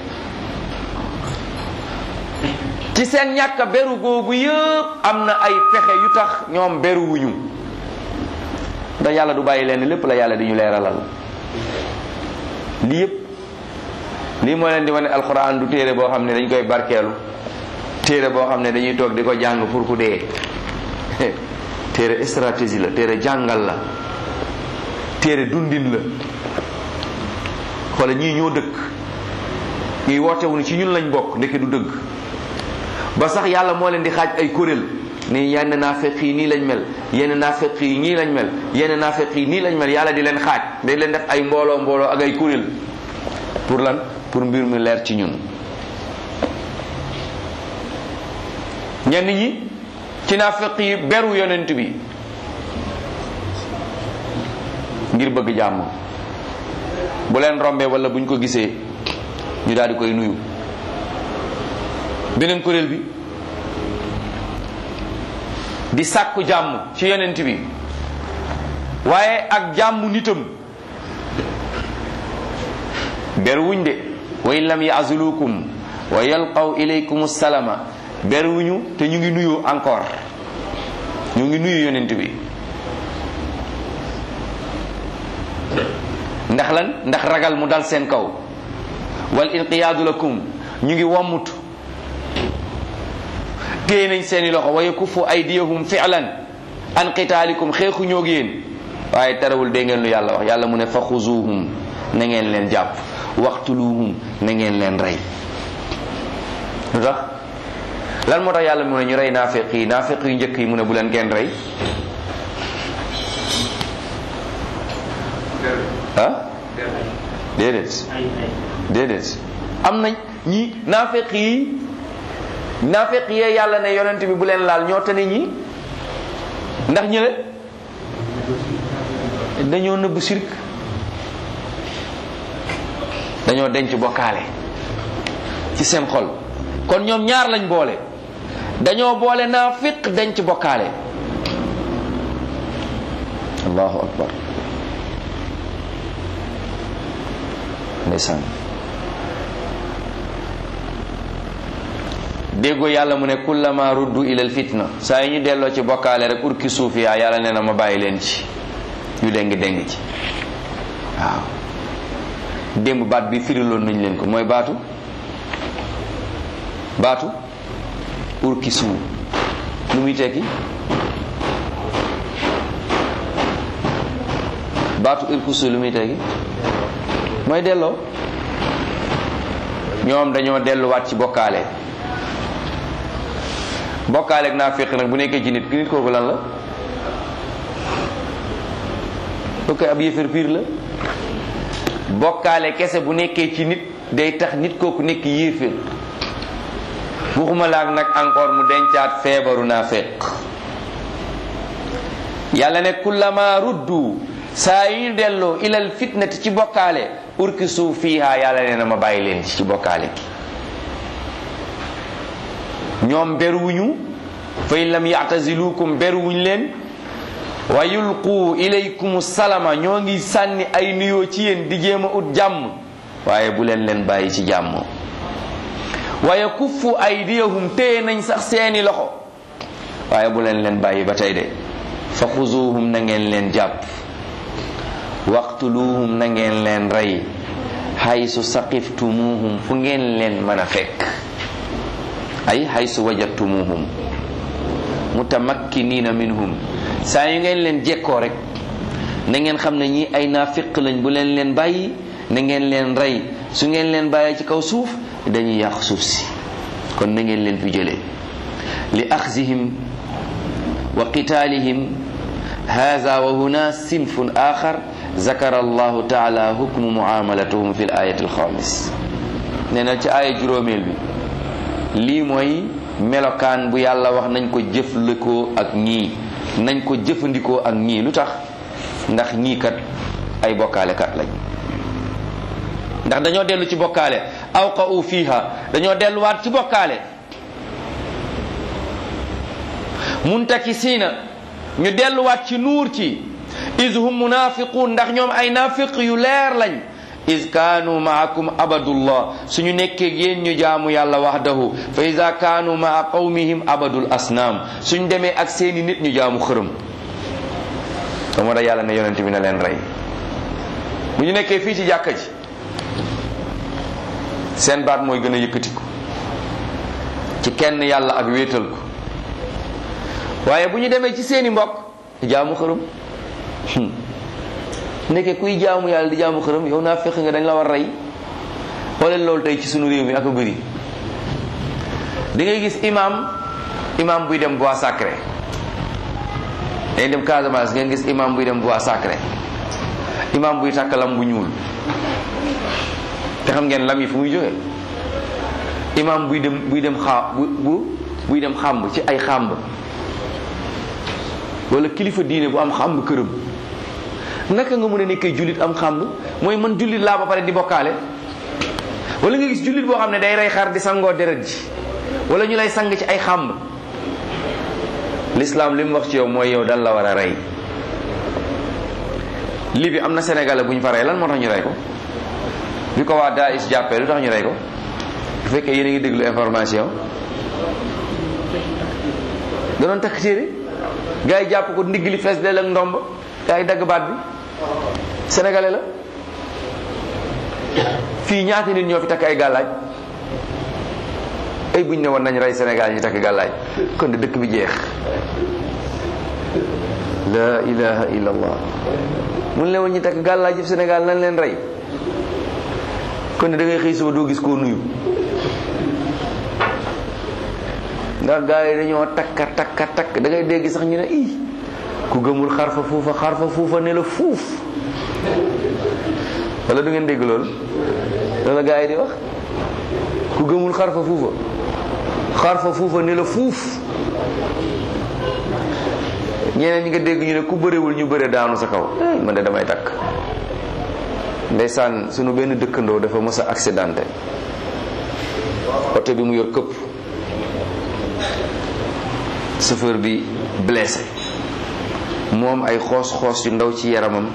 ci seen ñàkk beru googu yëpp am na ay pexe yu tax ñoom beruwuñu da yàlla du bàyyi leen lépp la yàlla di ñu leeralal lii yëpp lii moo leen di wane alxuraan du téere boo xam ne dañ koy barkeelu téere boo xam ne dañuy toog di ko jàng pour ku dee téere stratégie la téere jàngal la téere dundin la xoola ñii ñoo dëkk ñuy wootewuñu ci ñun lañ bokk ndeke du dëgg ba sax yàlla moo leen di xaaj ay kuréel ni yenn naafeq yi nii lañ mel yenn naafeq yi nii lañ mel yenn naafeq yi nii lañ mel yàlla di leen xaaj day leen def ay mbooloo mbooloo ak ay kuréel pour lan pour mbir mi leer ci ñun ñenn ñi ci naafeq yi beru yonent bi ngir bëgg jàmm bu leen rombee wala buñ ko gisee ñu daal di koy nuyu beneen kuréel bi di sàkku jàmm ci yonent bi waaye ak jàmm nitam beruwuñ de wa in lam yaazulukum wa yalqaw ilaykum salama beruwuñu te ñu ngi nuyu encore ñu ngi nuyu yonent bi ndax lan ndax ragal mu dal seen kaw wal inqiyaadu lakum ñu ngi wommut téye nañ seeni loxo wa yakufu aydiyahum fi'lan an qitaalikum xeexu ñoo yéen waaye terewul dégg ngeen lu yàlla wax yàlla mu ne fa xuzuhum na ngeen leen jàpp waqtuluhum na ngeen leen rey lu tax lan moo tax yàlla mu ne ñu rey naafiq yi naafiq yu njëkk yi mu ne bu leen kenn rey ah déedéet déedéet am nañ ñi naafeq yi naafeq yee yàlla ne yonent bi bu leen laal ñoo tane ñi ndax ñële dañoo nëbb sirk dañoo denc bokkaale ci seen xol kon ñoom ñaar lañ boole dañoo boole naafiq denc bokkaale allahu akbar ndeysaan déggoo yàlla mu ne kullama ruddu ilal fitna saa yi ñu delloo ci bokkaale rek urki suuf yaa yàlla nee na ma bàyyi leen ci ñu déng déng ci waaw démb baat bi firiloon nañ leen ko mooy baatu baatu urki suuf lu muy tekki baatu urki suuf lu muy tekki mooy delloo ñoom dañoo delluwaat ci bokkaale bokkaale ak naafiq nag bu nekkee ci nit ki nit kooku lan la lu koy ab yëfër piir la bokkaale kese bu nekkee ci nit day tax nit kooku nekk yéeféer waxuma laak nag encore mu dencaat feebaru naafiq yàlla ne kullama ruddu saa yu ñu delloo ilal fitnati ci bokkaale urki suuf fiiha yàlla nee na ma bàyyi leen ci ci bokkaale gi ñoom beruwuñu fa in lam ya'tazilukum beruwuñ leen wa yulqu ilaykum salama ñoo ngi sànni ay nuyoo ci yéen di jéem a ut jàmm waaye bu leen leen bàyyi ci jàmm wa yakuffu aydiyahum téye nañ sax seeni loxo waaye bu leen leen bàyyi ba tey de fa xuzuhum na ngeen leen jàpp waqtuluhum na ngeen leen rey haysu saqiftumuhum fu ngeen leen mën a fekk ay haysu wajadtumuhum mutamakkinina minhum saa yu ngeen leen jekkoo rek na ngeen xam ne ñi ay naafiq lañ bu leen leen bàyyi na ngeen leen rey su ngeen leen bàyyee ci kaw suuf dañuy yàq suuf si kon na ngeen leen fi jëlee li axzihim wa qitaalihim هذا وهنا صنف آخر ذكر الله تعالى حكم معاملتهم في الآية الخامس نينا ci aaya juróomeel bi lii mooy melokaan bu yàlla wax nañ ko jëflikoo ak ñii nañ ko jëfandikoo ak ñii lu tax ndax ñii kat ay bokkaale kat lañ ndax dañoo dellu ci bokkaale awqa'u fiha dañoo delluwaat ci bokkaale muntakisiina ñu delluwaat ci nuur ci is hum munafiqun ndax ñoom ay nafiq yu leer lañ is kaanu maakum abadullah suñu nekkee yéen ñu jaamu yàlla wahdahu fa ida kaanu maa qawmihim abadul asnaam suñ demee ak seeni nit ñu jaamu xërëm te moo tax yàlla ne yonent bi na leen rey bu ñu nekkee fii ci jàkka ji seen baat mooy gën a yëkkatiku ci kenn yàlla ak wéetal ko waaye bu ñu demee ci seeni mbokk jaamu xërëm nekkee kuy jaamu yàlla di jaamu xërëm yow naa fekk nga dañ la war rey xoolal loolu tey ci sunu réew mi ak a bëri di ngay gis imam imam buy dem bois sacré day dem Casamance ngeen gis imam buy dem bois sacré imam buy takk lam bu ñuul te xam ngeen lam yi fu muy jógee imam buy dem buy dem xaa bu bu buy dem xàmb ci ay xàmb wala kilifa diine bu am xàmb këram naka nga mën a nekkee jullit am xàmb mooy man jullit laa ba pare di bokkaale wala nga gis jullit boo xam ne day rey xar di sangoo deret ji wala ñu lay sang ci ay xàmb l'islam li mu wax ci yow mooy yow dal la war a rey li bi am na sénégalais bu ñu fa rey lan moo tax ñu rey ko bi ko waa Daesh jàppee lu tax ñu rey ko bu fekkee yéen a ngi déglu information da doon takk téere gars yi jàpp ko ndigg li fees del ak ndomb gars yi dagg baat bi sénégalais la fii ñaata nit ñoo fi takk ay gàllaaj ay buñ ne woon nañ rey Sénégal ñu takk gàllaaj kon de dëkk bi jeex la ilaha illa allah mun leen woon ñu takk gàllaaj yëpp Sénégal nan leen rey kon ne da ngay xëy suba doo gis koo nuyu ndax gars yi dañoo takka takka takk da ngay dégg sax ñu ne ii ku gëmul xarfa fuufa xarfa fuufa ne la fuuf wala du ngeen dégg loolu loolu la gars yi di wax ku gëmul xarfa fuufa xarfa fuufa ne la fuuf ñeneen ñi nga dégg ñu ne ku bëriwul ñu bëre daanu sa kaw man de damay takk ndeysaan sunu benn dëkkandoo dafa mës a accidenté oto bi mu yor këpp chauffeur bi blessé moom ay xoos-xoos yu ndaw ci yaramam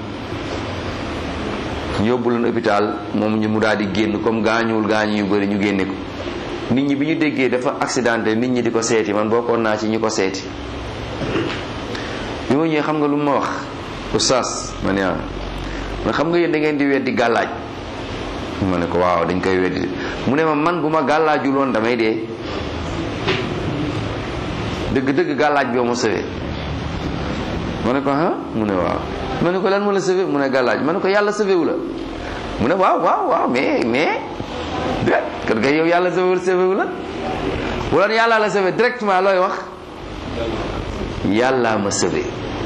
yóbbu leen hôpital moom ñu mu daal di génn comme gaañuwul gaañu yu bëri ñu génne ko nit ñi bi ñu déggee dafa accidenté nit ñi di ko seeti man bokkoon naa ci ñu ko seeti bi ma ñëwee xam nga lu ma wax oustaz ma ne ma xam nga yéen da ngeen di weddi gàllaaj ma ne ko waaw dañ koy weddi mu ne ma man bu ma gàllaajul woon damay dee dëgg-dëgg gàllaaj bi ma sëwee ma ne ko ah mu ne waaw ma ne ko lan ma la sëwee mu ne gàllaaj ma ne ko yàlla sëwewu la mu ne waaw waaw waaw mais mais de kat kay yow yàlla sëwewu sëwewu la wala yàlla la sëwee directement looy wax yàllaa ma sëwee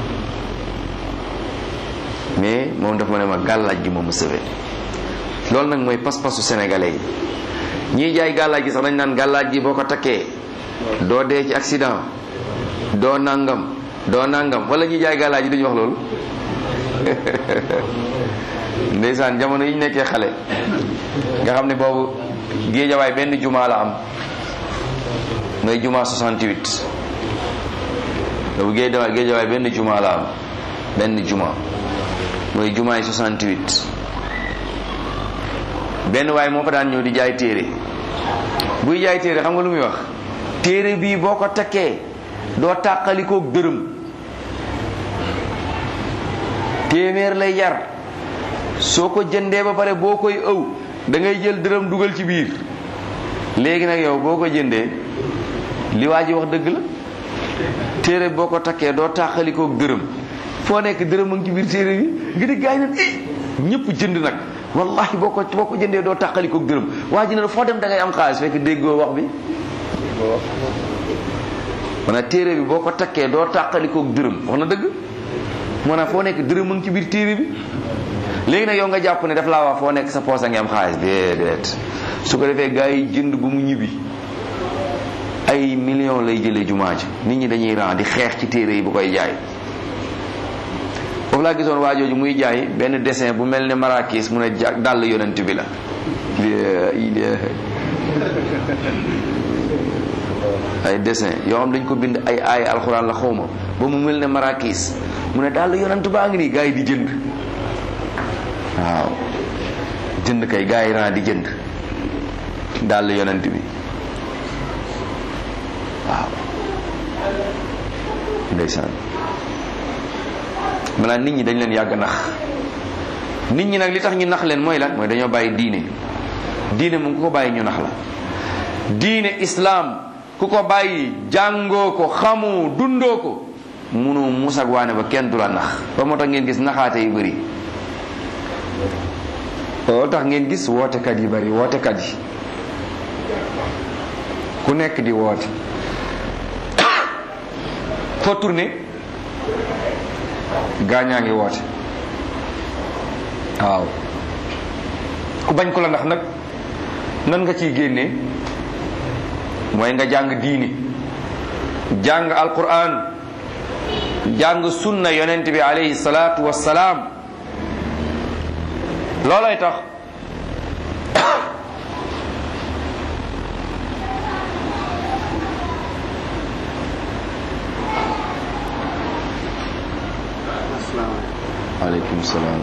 mais moom dafa ma ne ma gàllaaj gi moom ma sëwee loolu nag mooy pas-pasu sénégalais yi ñiy jaay gàllaaj gi sax dañ naan gàllaaj gi boo ko takkee doo dee ci accident doo nangam doo nangam wala ñuy jaay gàllaaj gi duñu wax loolu ndeysaan jamono yi ñu nekkee xale nga xam ne boobu géejawaay benn juma la am mooy juma 68 boobu géejawaay géejawaay benn juma la am benn juma mooy juma yi 68 benn waay moo fa daan ñëw di jaay téere buy jaay téere xam nga lu muy wax téere bii boo ko takkee doo tàqalikoog dërëm téeméer lay jar soo ko jëndee ba pare boo koy ëw da ngay jël dërëm dugal ci biir léegi nag yow boo ko jëndee li waa ji wax dëgg la téere boo ko takkee doo tàqalikoog dërëm foo nekk dërëm a ngi ci biir téere bi nga di gaay nan eh ñëpp jënd nag wallahi boo ko boo ko jëndee doo tàqalikoog dërëm waa ji ne foo dem da ngay am xaalis fekk déggoo wax bi maanaam téere bi boo ko takkee doo tàqalikoog dërëm wax na dëgg maanaam foo nekk dërëm a ngi ci biir téere bi léegi nag yow nga jàpp ne daf laa wax foo nekk sa poos a ngi am xaalis déedéet su ko defee gars yi jënd bu mu ñibbi ay millions lay jëlee jumaa ji nit ñi dañuy ran di xeex ci téere yi bu koy jaay foofu laa gisoon waajooju muy jaay benn dessin bu mel ne marakis mu ne dàll yonent bi la ay dessin yoo xam dañ ko bind ay aaya alxuraan la xawma ba mu mel ne marakis mu ne dàll yonent baa ngi nii gars yi di jënd waaw jënd kay gars yi ran di jënd dàll yonent bi waaw ndeysaan maanaam nit ñi dañ leen yàgg nax nit ñi nag li tax ñu nax leen mooy lan mooy dañoo bàyyi diine diine moom ku ko bàyyi ñu nax la diine islaam ku ko bàyyi jàngoo ko xamu dundoo ko munu musag waane ba kenn du la nax ba moo tax ngeen gis naxaate yu bëri loolu tax ngeen gis wootekat yi bëri wootekat yi ku nekk di woote foo tourné gaañaa ngi woote waaw ku bañ ko la ndax nag nan nga ciy génnee mooy nga jàng diini jàng alquran jàng sunna yonent bi alayhi salaatu wassalaam loolay tax aleykum salaam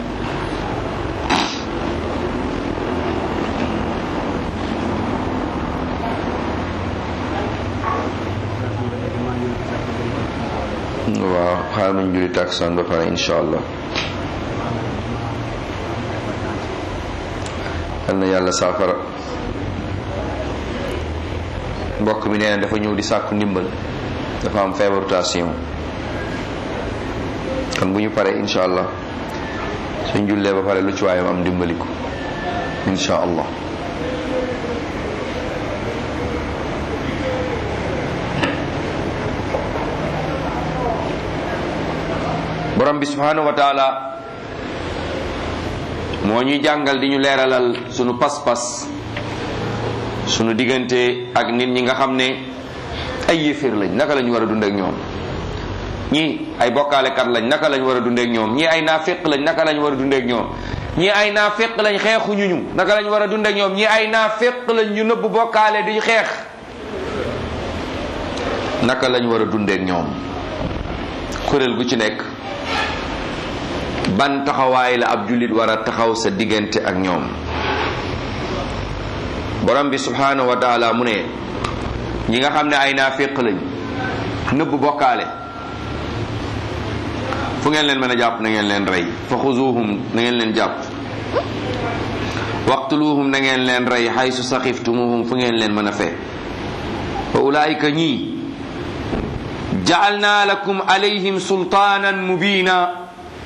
waaw xaaral ma ñu julli takkusaan ba pare insha allah yal na yàlla saafara mbokk mi nee na dafa ñëw di sàkku ndimbal dafa am feebaru tension kon bu ñu paree insha allah suñ jullee ba pare lu ci waayam am dimbali ko insha allah borom bi subhanahu wa taala moo ñuy jàngal di ñu leeralal sunu pas-pas sunu diggante ak nit ñi nga xam ne ay yéeféer lañ naka lañu war a dund ak ñoom ñii ay bokkaalekat lañ naka lañ war a dund ak ñoom ñii ay naafiq lañ naka lañ war a dund ak ñoom ñii ay naafiq lañ xeexuñu ñu naka lañ war a dund ak ñoom ñii ay naafiq lañ ñu nëbb bokkaale di xeex naka lañ war a dund ak ñoom kuréel gu ci nekk ban taxawaay la ab jullit war a taxaw sa diggante ak ñoom borom bi subhanahu wa taala mu ne ñi nga xam ne ay naafiq lañ nëbb bokkaale fu ngeen leen mën a jàpp na ngeen leen rey fa xuzuhum na ngeen leen jàpp waqtuluhum na ngeen leen rey xaysu saxiftumuhum fu ngeen leen mën a fee wa ulaayika ñii jaalna lakum alayhim sultaanan mubina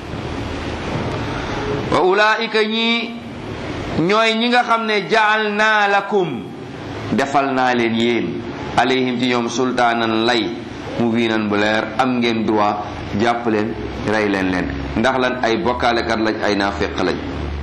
wa ulaika ñii ñooy ñi nga xam ne jaal naa lakum defal naa leen yéen alayhim ci ñoom sultaanan lay mubinan bu leer am ngeen droit jàpp leen rey leen leen ndax lan ay bokkaalekat lañ ay naafeq lañ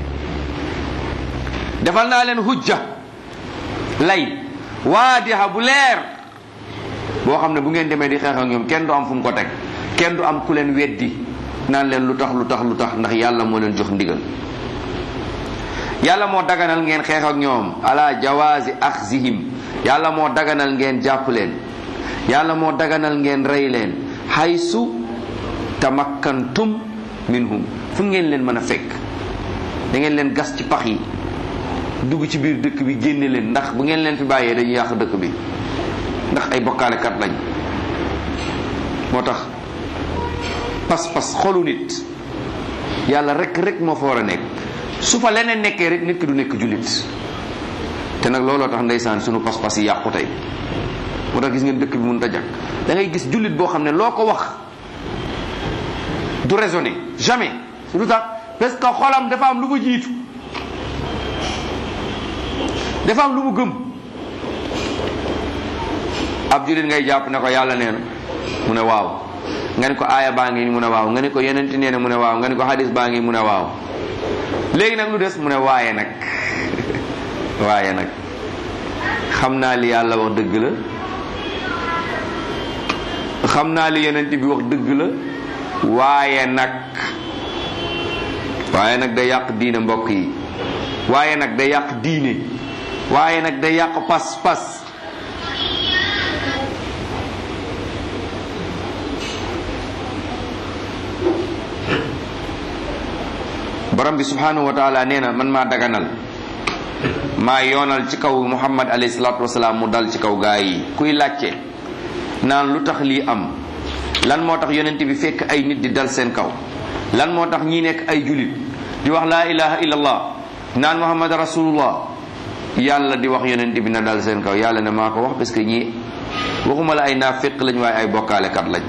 defal naa leen hujja lay waadiha bu leer boo xam ne bu ngeen demee di xeex ak ñoom kenn du am fu mu ko teg kenn du am ku leen weddi naan leen lu tax lu tax lu tax ndax yàlla moo leen jox ndigal yàlla moo daganal ngeen xeex ak ñoom ala jawaazi axzihim yàlla moo daganal ngeen jàpp leen yàlla moo daganal ngeen rey leen haysu tamakkantum minhum fu ngeen leen mën a fekk da ngeen leen gas ci pax yi dugg ci biir dëkk bi génne leen ndax bu ngeen leen fi bàyyee dañuy yàq dëkk bi ndax ay bokkaalekat lañ moo tax pas-pas xolu nit yàlla rek rek moo fa war a nekk su fa leneen nekkee rek nit ki du nekk jullit te nag looloo tax ndeysaan sunu pas-pas yi yàqu tey moo tax gis ngeen dëkk bi mënut a jàkk da ngay gis jullit boo xam ne loo ko wax du raisonner jamais su du tax parce que xolam dafa am lu mu jiitu dafa am lu mu gëm ab jullit ngay jàpp ne ko yàlla nee na mu ne waaw nga ne ko aaya baa ngi mu ne waaw nga ne ko yeneen nee na mu ne waaw nga ne ko hadis baa ngi mu ne waaw léegi nag lu des mu ne waaye nag waaye nag xam naa li yàlla wax dëgg la xam naa li yeneen bi wax dëgg la waaye nag waaye nag day yàq diine mbokk yi waaye nag day yàq diine waaye nag day yàq pas-pas borom bi subhanahu wa taala nee na man maa daganal maa yoonal ci kaw muhammad alayhi salaatu wasalaam mu dal ci kaw gaa yi kuy laajte naan lu tax lii am lan moo tax yonent bi fekk ay nit di dal seen kaw lan moo tax ñi nekk ay julit di wax laa ilaha illallah naan muhammad rasulullah yàlla di wax yonent bi na dal seen kaw yàlla ne maa ko wax parce que ñii waxuma la ay naafiq lañ waaye ay bokkaalekat lañ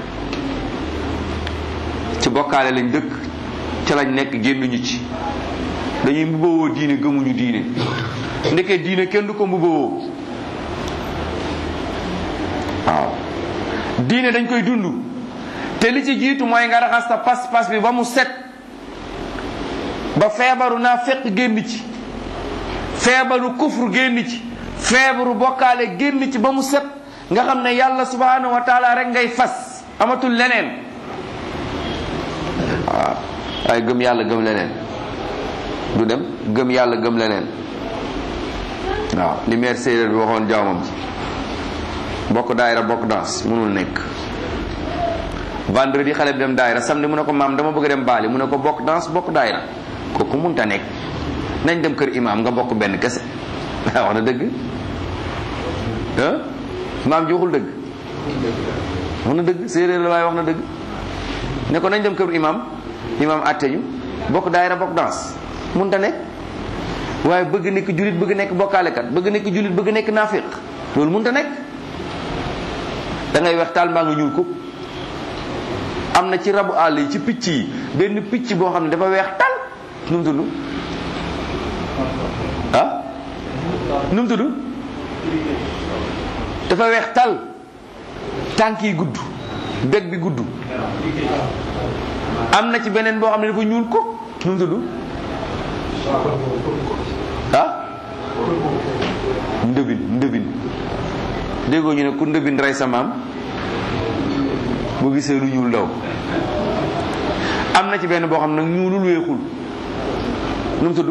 ci bokkaale lañ dëkk ca lañ nekk génnuñu ci dañuy mbubbawoo diine gëmuñu diine ndeke diine kenn du ko mbubbawoo waaw diine dañ koy dund te li ci jiitu mooy nga raxas sa pas-pas bi ba mu set ba feebaru naa fekk génn ci feebaru kufru génn ci feebaru bokkaale génn ci ba mu set nga xam ne yàlla subhanahu wa taala rek ngay fas amatul leneen waaw waaye gëm yàlla gëm leneen du dem gëm yàlla gëm leneen waaw li meer séeréer bi waxoon jaamam ci bokk daayira bokk danse mënul nekk vendredi xale bi dem daayira samedi mu ne ko maam dama bëgg dem baali mu ne ko bokk danse bokk daayira kooku munta nekk nañ dem kër imaam nga bokk benn kese wax na dëgg ah maam ji waxul dëgg wax na dëgg séeréer la waaye wax na dëgg ne ko nañ dem kër imaam imaam àtte ñu bokk daayira bokk danse munta nekk waaye bëgg nekk julit bëgg nekk bokkaalekat bëgg nekk julit bëgg nekk naafiq loolu munta nekk da ngay weex taal mbaa nga ñuul ko am na ci rabu àll yi ci picc yi benn picc boo xam ne dafa weex tal nu mu tudd ah nu mu tudd dafa weex tal tànk yi gudd beg bi gudd am na ci beneen boo xam ne dafa ñuul ko nu mu tudd ah ndëbin ndëbin déggoo ñu ne ku ndëbin rey sa maam bu gisee lu ñuul daw am na ci benn boo xam ne nag ñuulul weexul nu mu tudd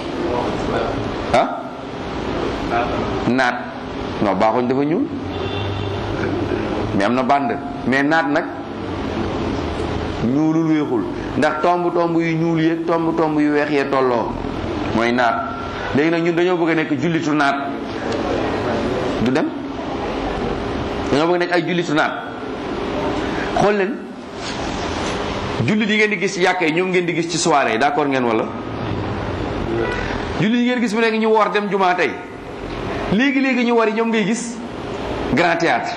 ah naat non baaxoñ dafa ñuul mais am na bànd mais naat nag ñuulul weexul ndax tomb tomb yu ñuul yeeg tomb tomb yu weex yee tolloo mooy naat léegi nag ñun dañoo bëgg a nekk jullitu naat du dem dañoo bëgg a nekk ay jullitu naat xool leen jullit yi ngeen di gis ci yàkka yi ñoom ngeen di gis ci soirée yi d'accord ngeen wala jullit yi ngeen gis mu léegi ñu woor dem jumaa tey léegi léegi ñu war yi ñoom ngay gis grand théâtre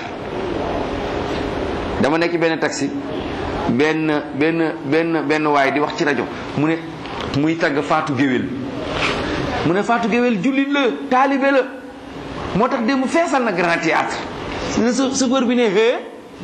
dama nekk benn taxi benn benn benn benn waay di wax ci rajo mu ne muy tagg faatu géwél mu ne faatu géwél jullit la taalibe la moo tax démb feesal na grand théâtre sa chauffeur bi ne hee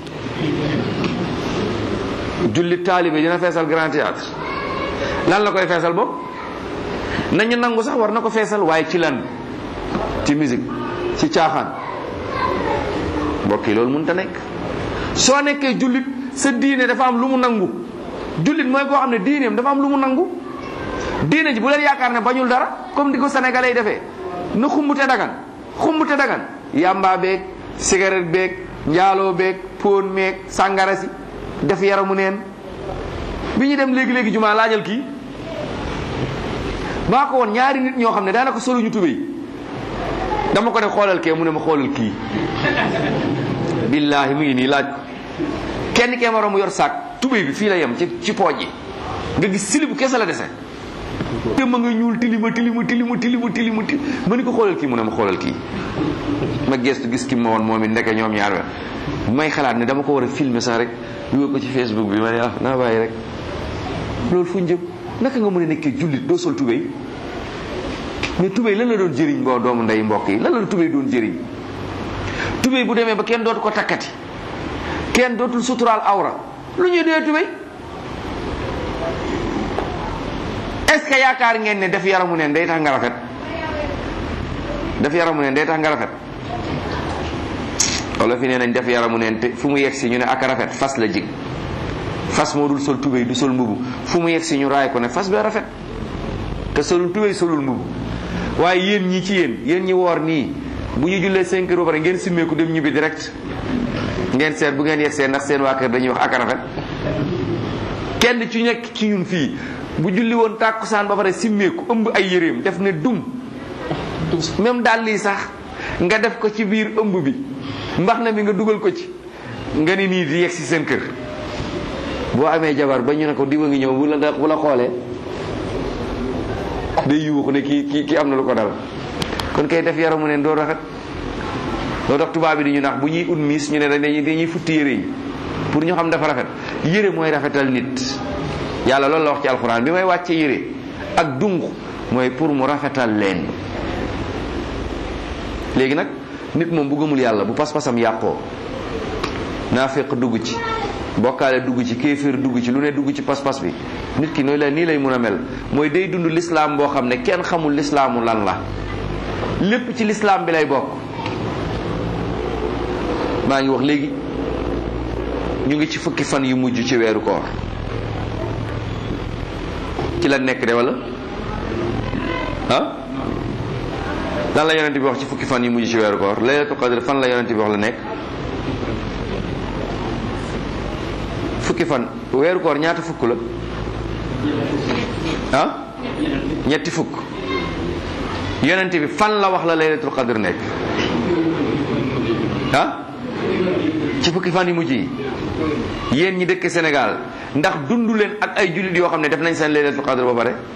jullit taalibe dina feesal grand théâtre lan la koy feesal bopp nañu nangu sax war na ko feesal waaye ci lan ci musique ci caaxaan mbokk yi loolu mënut a nekk soo nekkee jullit sa diine dafa am lu mu nangu jullit mooy koo xam ne diineem dafa am lu mu nangu diine ji bu leen yaakaar ne bañul dara comme di ko sénégalais yi defee na xumbute dagan xumbute dagan yamba beeg cigarette beeg njaaloo beeg póon meeg sàngara si def yaramu neen bi ñu dem léegi-léegi jumaa laajal kii maa ko woon ñaari nit ñoo xam ne daanaka soluñu tubéy dama ko ne xoolal kee mu ne ma xoolal kii billaahi mu ngi nii laaj ko kenn kee moroom mu yor saak tubéy bi fii la yem ci ci pooj yi nga gis silibu kese la dese te ma nga ñuul tilima tilima tilima tilima tilima ti ma ni ko xoolal kii mu ne ma xoolal kii ma gestu gis ki ma woon moom it ndeke ñoom ñaar we may xalaat ne dama ko war a filmer sax rek dugal ko ci facebook bi ma ne ah naa bàyyi rek loolu fu njëm naka nga mën a nekkee jullit doo sol tubéy mais tubéy lan la doon jëriñ boo doomu ndey mbokk yi lan la tubéy doon jëriñ tubéy bu demee ba kenn dootu ko takkati kenn dootul suturaal awra lu ñuy dee tubéy est-ce que yaakaar ngeen ne def yaramu neen day tax nga rafet def yaramu neen day tax nga rafet wala fi nee nañ def yaramu neen te fu mu yegg si ñu ne ak rafet fas la jig fas moo dul sol tubéy du sol mbubu fu mu yegg si ñu raay ko ne fas bi rafet te solul tubéy solul mbubu waaye yéen ñi ci yéen yéen ñi woor nii bu ñu jullee 5 heures ba pare ngeen simmeeku dem ñibbi direct ngeen seet bu ngeen yegg see ndax seen waa kër dañuy wax ak rafet kenn ci nekk ci ñun fii bu julli woon tàkkusaan ba pare simmeeku ëmb ay yéreem def ne dum même daal lii sax nga def ko ci biir ëmb bi mbax na mi nga dugal ko ci nga ni nii di yegg si seen kër boo amee jabar ba ñu ne ko diwa ngi ñëw bu la bu la xoolee day yuuxu ne kii kii kii am na lu ko dal kon kay def yaramu neen doo rafet loo tax tubaab bi di ñu nax bu ñuy ut miis ñu ne dañuy dañuy futti yére yi pour ñu xam dafa rafet yére mooy rafetal nit yàlla loolu la wax ci alxuraan bi may wàcce yére ak dung mooy pour mu rafetal leen léegi nag nit moom bu gëmul yàlla bu pas-pasam yàqoo naafeq dugg ci bokkaale dugg ci kéeféer dugg ci lu ne dugg ci pas-pas bi nit ki nooy la nii lay mun a mel mooy day dund lislaam boo xam ne kenn xamul lislaamu lan la lépp ci lislaam bi lay bokk maa ngi wax léegi ñu ngi ci fukki fan yu mujj ci weeru koor ci la nekk de wala ah lan la yonent bi wax ci fukki fan yu mujj ci weeru koor laylatul qadr fan la yonent bi wax la nekk fukki fan weeru koor ñaata fukk la ah ñetti fukk yonent bi fan la wax la laylatul qadr nekk ah ci fukki fan yu mujj yi yéen ñi dëkk Sénégal ndax dundu leen ak ay jullit yoo xam ne def nañ seen laylatul qadr ba pare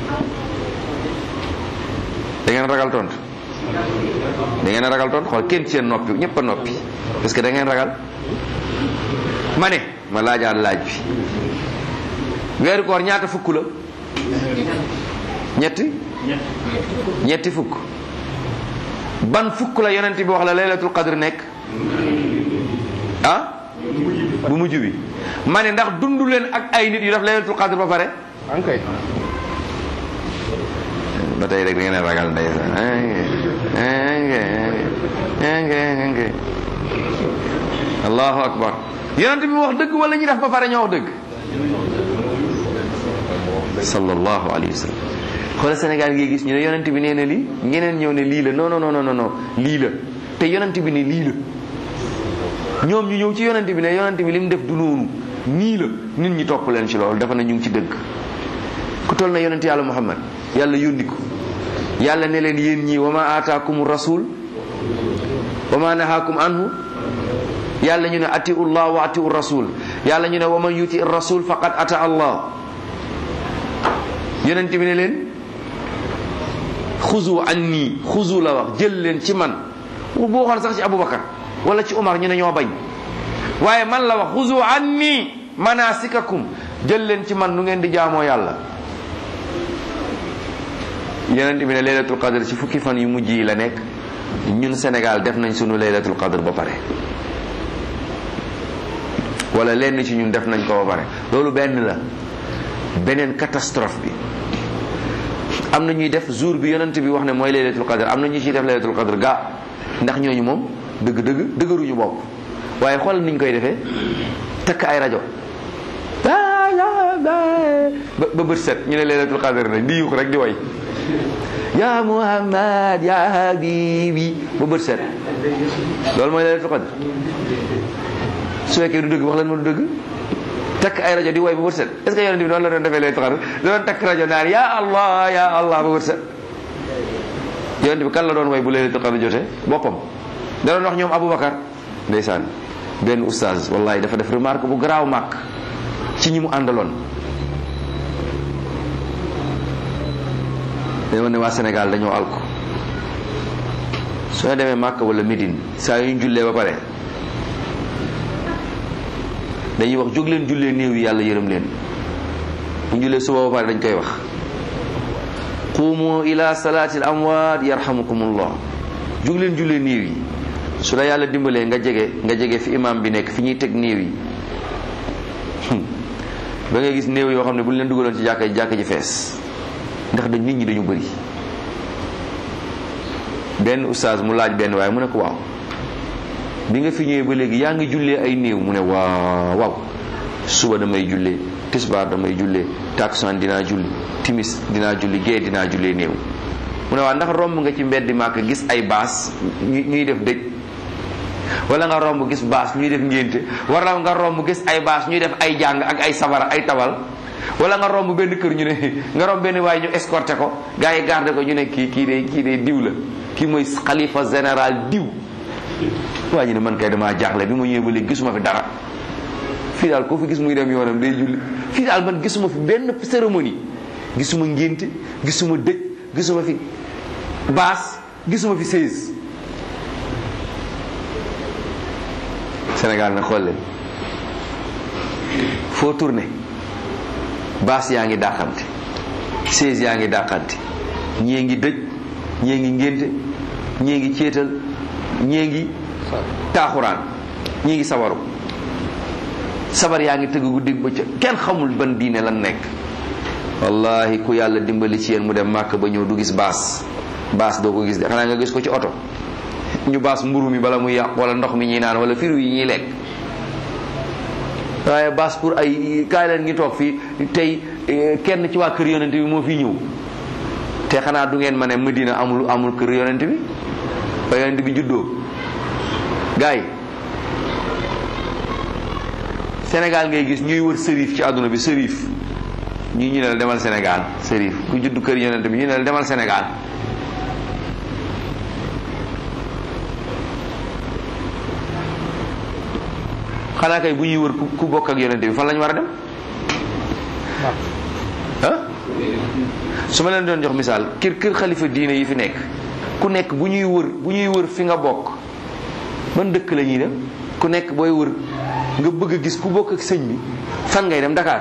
da ngeen ragal tontu da ngeen ragal tontu xool kenn ci seen noppi ñëpp a noppi parce que da ngeen ragal ma ne ma laajaat laaj bi weeru koor ñaata fukk la ñetti ñetti fukk ban fukk la yonent bi wax la laylatul qadr nekk ah bu mujj bi ma ne ndax dundu leen ak ay nit yu def laylatul qadr ba pare ankay ba tey rek da ngeen a ragal ndeysaan allahu akbar yonent bi wax dëgg wala ñu def ba pare ñoo wax dëgg sallallahu alayhi wa sallam xoola Sénégal ngi gis ñu ne yonent bi nee na lii ñeneen ñëw ne lii la non non non non non lii la te yonent bi ne lii la ñoom ñu ñëw ci yonent bi ne yonent bi li mu def du noonu nii la nit ñi topp leen ci loolu dafa na ñu ngi ci dëgg ku toll na yonent yàlla Muhammad yàlla yónni ko yàlla ne leen yéen ñii wa ma aataakum rasul wa ma nahaakum anhu yàlla ñu ne atiu llah wa atiu rasul yàlla ñu ne wa man yuti rasul faqad ata allah yonent bi ne leen xuzu anni xuzu la wax jël leen ci man boo xoon sax ci aboubacar wala ci omar ñu ne ñoo bañ waaye man la wax xuzu anni manasikakum jël leen ci man nu ngeen di jaamoo yàlla yonent bi ne laylatul qadr ci fukki fan yu mujj yi la nekk ñun Sénégal def nañ sunu laylatul qadr ba pare wala lenn ci ñun def nañ ko ba pare loolu benn la beneen catastrophe bi am na ñuy def jour bi yonent bi wax ne mooy laylatul qadr am na ñu ciy def laylatul qadr gaa ndax ñooñu moom dëgg dëgg dëgëruñu bopp waaye xoolal niñ koy defee takk ay rajo ba ba bët set ñu ne laylatul qadr na di yuux rek di way ya muhammad ya habibi ba bët set loolu mooy laylatul qadr su fekkee du dëgg wax leen ma du dëgg takk ay rajo di way ba bët set est ce que yonent bi noonu la doon defee laylatul qadr da doon takk rajo naan ya allah ya allah ba bët set yonent bi kan la doon way bu laylatul qadr jotee boppam da doon wax ñoom aboubacar ndeysaan benn oustaz wallahi dafa def remarque bu garaaw màkk ci ñi mu àndaloon dañoo ne waa Sénégal dañoo alko soo demee Màkka wala Médine saa yu ñu jullee ba pare dañuy wax jóg leen jullee néew yi yàlla yërëm leen bu ñu jullee suba ba pare dañ koy wax qumu ila salaatil amwaat yarhamukumullah jóg leen jullee néew yi su la yàlla dimbalee nga jege nga jege fi imam bi nekk fi ñuy teg néew yi ba ngay gis néew yoo xam ne bu ñu leen dugaloon ci jàkka ji jàkka ji fees ndax dañ nit ñi dañu bëri benn oustaz mu laaj benn waaye mu ne ko waaw bi nga fi ñëwee ba léegi yaa ngi jullee ay néew mu ne waaw waaw suba damay jullee tisbaar damay jullee takusaan dinaa julli timis dinaa julli gée dinaa jullee néew mu ne waaw ndax romb nga ci mbeddi màkk gis ay baas ñuy def dëj wala nga romb gis baas ñuy def ngénte wala nga romb gis ay baas ñuy def ay jàng ak ay sabara ay tabal wala nga romb benn kër ñu ne nga romb benn waaye ñu escorté ko gars yi garde ko ñu ne kii kii de kii de diw la kii mooy xalifa général diw waa ñu ne man kay damaa jaaxle bi ma ñëwee ba léegi gisuma fi dara fii daal koo fi gis muy dem yoonam day julli fii daal man gisuma fi benn cérémonie gisuma ngénte gisuma dëj gisuma fi baas gisuma fi seize Sénégal na xool leen foo tourné baas yaa ngi dàqante seize yaa ngi dàqante ñii ngi dëj ñii ngi ngénte ñii ngi céetal ñii ngi taaxuraan ñii ngi sabaru sabar yaa ngi tëgg guddi bëccëg kenn xamul ban diine lan nekk wallahi ku yàlla dimbali ci yéen mu dem màkk ba ñëw du gis baas baas doo ko gis de xanaa nga gis ko ci oto ñu baas mburu mi bala muy yàq wala ndox mi ñuy naan wala firu yi ñuy lekk waaye baas pour ay kaay leen ngi toog fii tey kenn ci waa kër yonent bi moo fi ñëw te xanaa du ngeen ma ne Medina amul amul kër yonent bi ba yonent bi juddoo gars yi Sénégal ngay gis ñuy wër sërif ci àdduna bi sërif ñii ñu ne la demal Sénégal sërif ku juddu kër yonent bi ñu ne la demal Sénégal xanaa kay bu ñuy wër ku bokk ak yonent bi fan lañu war a dem ah su ma leen doon jox misaal kër kër xalifa diine yi fi nekk ku nekk bu ñuy wër bu ñuy wër fi nga bokk ban dëkk la ñuy dem ku nekk booy wër nga bëgg a gis ku bokk ak sëñ bi fan ngay dem Dakar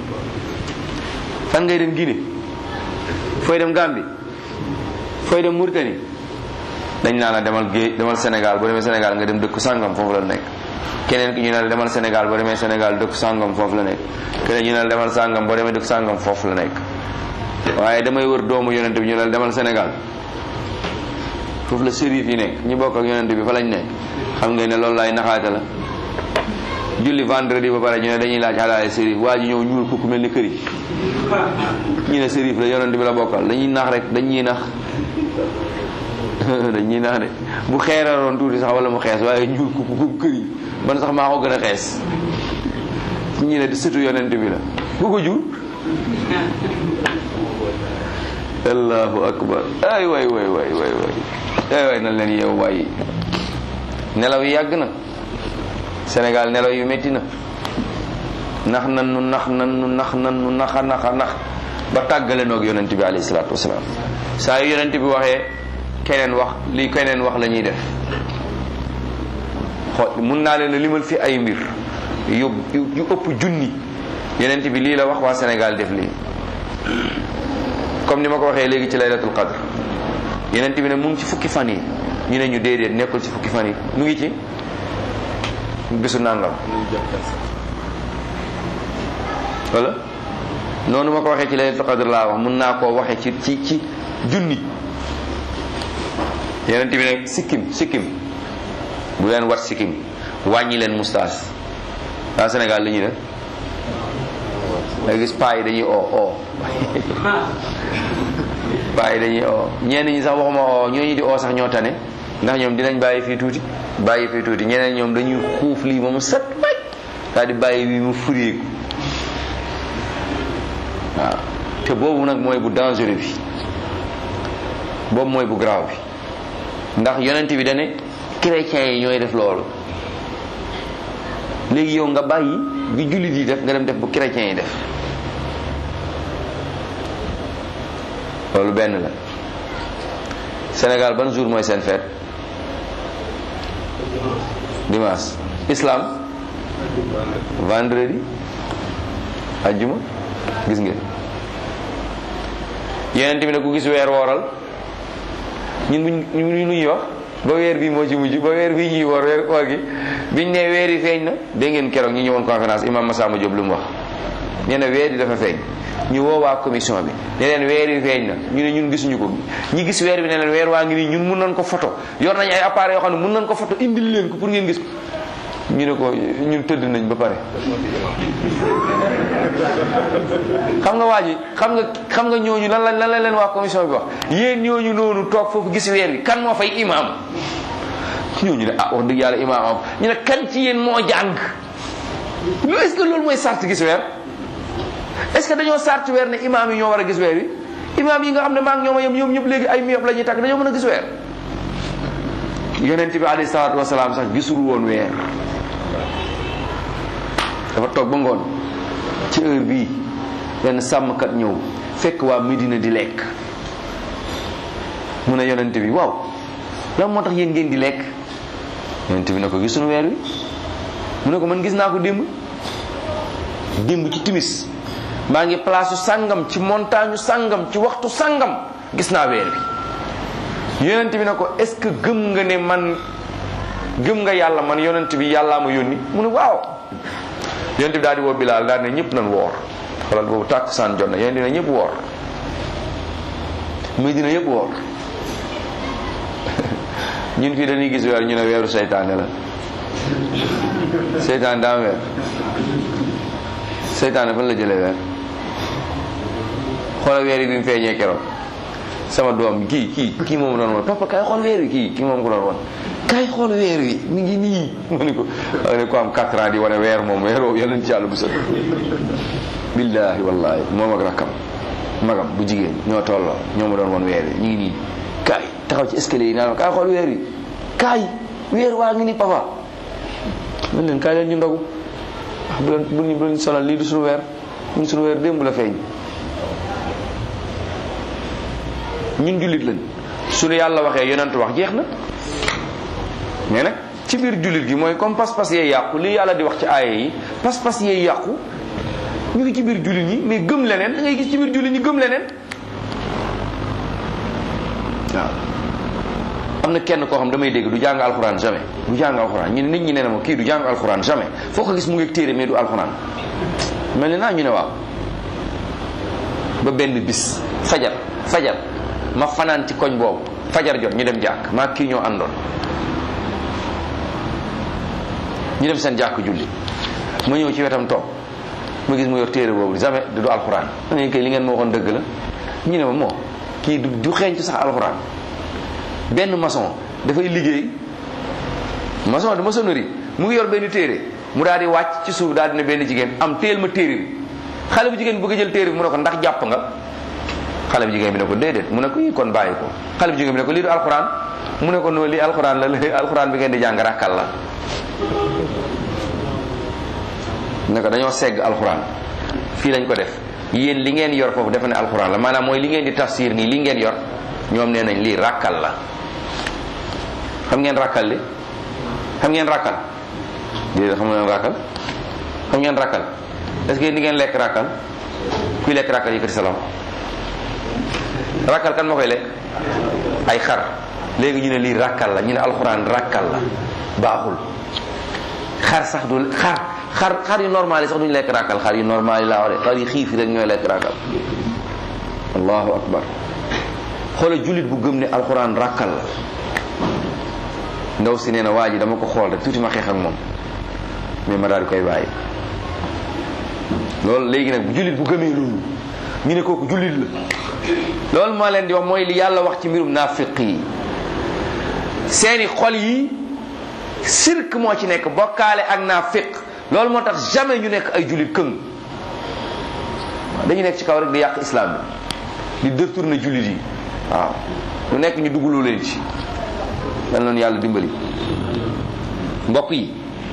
fan ngay dem Guinée fooy dem Gambie fooy dem Mauritanie dañ naa la demal géej demal Sénégal boo demee Sénégal nga dem dëkku sàngam foofu la nekk keneen ki ñu ne la demal Sénégal boo demee Sénégal dëkku sàngam foofu la nekk keneen ñu ne la demal sàngam boo demee dëkku sàngam foofu la nekk waaye damay wër doomu yonent bi ñu ne la demal Sénégal foofu la sérif yi nekk ñu bokk ak yonent bi fa lañ nekk xam ngeen ne loolu laay naxaate la julli vendredi ba pare ñu ne dañuy laaj alaale sérif waa ji ñëw ñuul kukku mel ni kër yi ñu ne sérif la yonent bi la bokkal dañuy nax rek dañuy nax dañuy nax de bu xeeraroon tuuti sax wala mu xees waaye ñuul kukku comme kër yi man sax maa ko gën a xees ñu ne sëtu yonent bi la bu ko jur allahu akbar ay way way way way way ay way na leen yeew waay nelaw yi yàgg na Sénégal nelaw yu métti na nax nan nu nax nan nu nax nan nu naxa naxa nax ba tàggale noog yonent bi alayhi salaatu wasalaam saa yu yonent bi waxee keneen wax li keneen wax la ñuy def xool mun naa leen a limal fi ay mbir yu yu ëpp junni yonent bi lii la wax waa Sénégal def lii comme ni ma ko waxee léegi ci laylatul qadr yonent bi ne mu ngi ci fukki fan yi ñu ne ñu déedéet nekkul ci fukki fan yi mu ngi ci bisu nangam wala noonu ma ko waxee ci laylatul qadr laa wax mun naa koo waxee ci ci ci junni yonent bi ne sikkim sikkim bu leen wat sikkim wàññi leen moustache waa Sénégal li ñuy def nga gis paa yi dañuy oo oo paa yi dañuy oo ñenn ñi sax waxuma oo ñooñu di oo sax ñoo tane ndax ñoom dinañ bàyyi fii tuuti bàyyi fii tuuti ñeneen ñoom dañuy xuuf lii ba mu set waj daal di bàyyi bii mu fureeku waaw te boobu nag mooy bu dangereux bi boobu mooy bu grave bi ndax yonent bi dane chrétiens yi ñooy def loolu léegi yow nga bàyyi bi jullit yi def nga dem def bu chrétiens yi def loolu benn la Sénégal ban jour mooy seen fête dimanche islam vendredi ajjuma gis ngeen yeneen tamit ne ku gis weer wooral ñun buñ ñu ñuy wax ba weer bii moo ci mujj ba weer bii ñuy woor weer koor gi biñ ne weer yi feeñ na dégg ngeen keroog ñu ñëwoon conférence imam Massamba Diop lu mu wax nee na weer yi dafa feeñ ñu woo waa commission bi ne leen weer yi feeñ na ñu ne ñun gisuñu ko ñi gis weer bi ne leen weer waa ngi nii ñun mun nañ ko photo yor nañ ay appareil yoo xam ne mun nañ ko photo indil leen ko pour ngeen gis ko ñu ne ko ñun tëdd nañ ba pare xam nga waa ji xam nga xam nga ñooñu lan la lan la leen waa commission bi wax yéen ñooñu noonu toog foofu gis weer bi kan moo fay imam ñooñu ne ah wax dëgg yàlla imam am ñu ne kan ci yéen moo jàng lu est-ce que loolu mooy sart gis weer est-ce que dañoo sart weer ne imam yi ñoo war a gis weer wi imam yi nga xam ne maa ngi ñoom a yem ñoom ñëpp léegi ay miyop la ñuy takk dañoo mën a gis weer yonent bi alayhi salaatu wasalaam sax gisul woon weer dafa toog ba ngoon ci heure bii benn sàmmkat ñëw fekk waa Medina di lekk mu ne yonent bi waaw lan moo tax yéen ngeen di lekk yonent bi ne ko gisuñu weer wi mu ne ko man gis naa ko démb démb ci timis maa ngi place sàngam ci montagne sàngam ci waxtu sàngam gis naa weer wi yonent bi ne ko est-ce que gëm nga ne man gëm nga yàlla man yonent bi yàllaa ma yónni mu ne waaw yonent bi daal di woo Bilaal daal ne ñëpp nañ woor xoolal boobu tàkkusaan jot na yonent bi ne ñëpp woor muy dina yëpp woor ñun fii dañuy gis weer ñu ne weeru seytaane la seytaane daa am weer seytaane fan la jëlee weer xoolal weer yi bi mu feeñee keroog sama doom kii kii kii moom doon woon papa kay xool weer wi kii kii moom ko doon woon kay xool weer wi mi ngi nii mu ni ko ne ko am 4 ans di wane weer moom weer woowu yàlla ci yàlla bu sët billaahi wallaahi moom ak rakkam magam bu jigéen ñoo tolloo ñoo ma doon woon weer wi ñu ngi nii kaay taxaw ci escalier yi naan kaay xool weer wi kaay weer waa ngi nii papa man leen kaay leen ñu ndogu bu leen bu ñu bu leen sonal lii du suñu weer ñun suñu weer démb la feeñ ñun jullit lañ suñu yàlla waxee yonent wax jeex na mais nag ci biir jullit gi mooy comme pas-pas yee yàqu li yàlla di wax ci aaya yi pas-pas yee yàqu ñu ngi ci biir jullit ñi mais gëm leneen da ngay gis ci biir jullit ñi gëm leneen waaw am na kenn koo xam damay dégg du jàng alxuraan jamais du jàng alxuraan ñu ne nit ñi ne na ma kii du jàng alxuraan jamais foo ko gis mu ngi téere mais du alxuraan mel ni naa ñu ne waaw ba benn bis fajar fajar ma fanaan ci koñ boobu fajar jot ñu dem jàkk maa kii ñoo àndoon ñu dem seen jàkk julli ma ñëw ci wetam toog ma gis mu yor téere boobu jamais du du alxuraan ma ne kay li ngeen ma waxoon dëgg la ñu ne ma moo kii du du xeeñtu sax alxuraan benn maçon dafay liggéey maçon de maçonnerie mu ngi yor benn téere mu daal di wàcc ci suuf daal di ne benn jigéen am téel ma téere bi xale bu jigéen bëgg a jël téere bi mu ne ko ndax jàpp nga xale bu jigéen bi ne ko déedéet mu ne ko yi kon bàyyi ko xale bu jigéen bi ne ko lii du alxuraan mu ne ko noonu lii alxuraan la lii alxuraan bi ngeen di jàng rakkal la ne ko dañoo segg alxuraan fii lañ ko def yéen li ngeen yor foofu defe ne alxuraan la maanaam mooy li ngeen di tafsir nii li ngeen yor ñoom nee nañ lii rakkal la xam ngeen rakkal li xam ngeen rakkal déedéet xam ngeen rakkal xam ngeen rakkal est-ce que ni ngeen lekk rakkal kuy lekk rakkal yëkkati sa loxo rakkal kan moo koy lekk ay xar léegi ñu ne lii rakkal la ñu ne alxuraan rakkal la baaxul xar sax du xar xar xar yu normal yi sax duñu lekk rakkal xar yu normal yi laa wax de xar yu xiif yi rek ñooy lekk rakkal allahu akbar xoolal jullit bu gëm ne alxuraan rakkal la ndaw si nee na waa ji dama ko xool rek tuuti ma xeex ak moom mais ma daal di koy bàyyi loolu léegi nag jullit bu gëmee loolu ñu ne kooku jullit la loolu moo leen di wax mooy li yàlla wax ci mbirum naafiq yi seeni xol yi sirk moo ci nekk bokkaale ak naafiq loolu moo tax jamais ñu nekk ay jullit këng dañu nekk ci kaw rek di yàq islam bi di détourner jullit yi waaw lu nekk ñu dugaloo leen ci dal noonu yàlla dimbali mbokk yi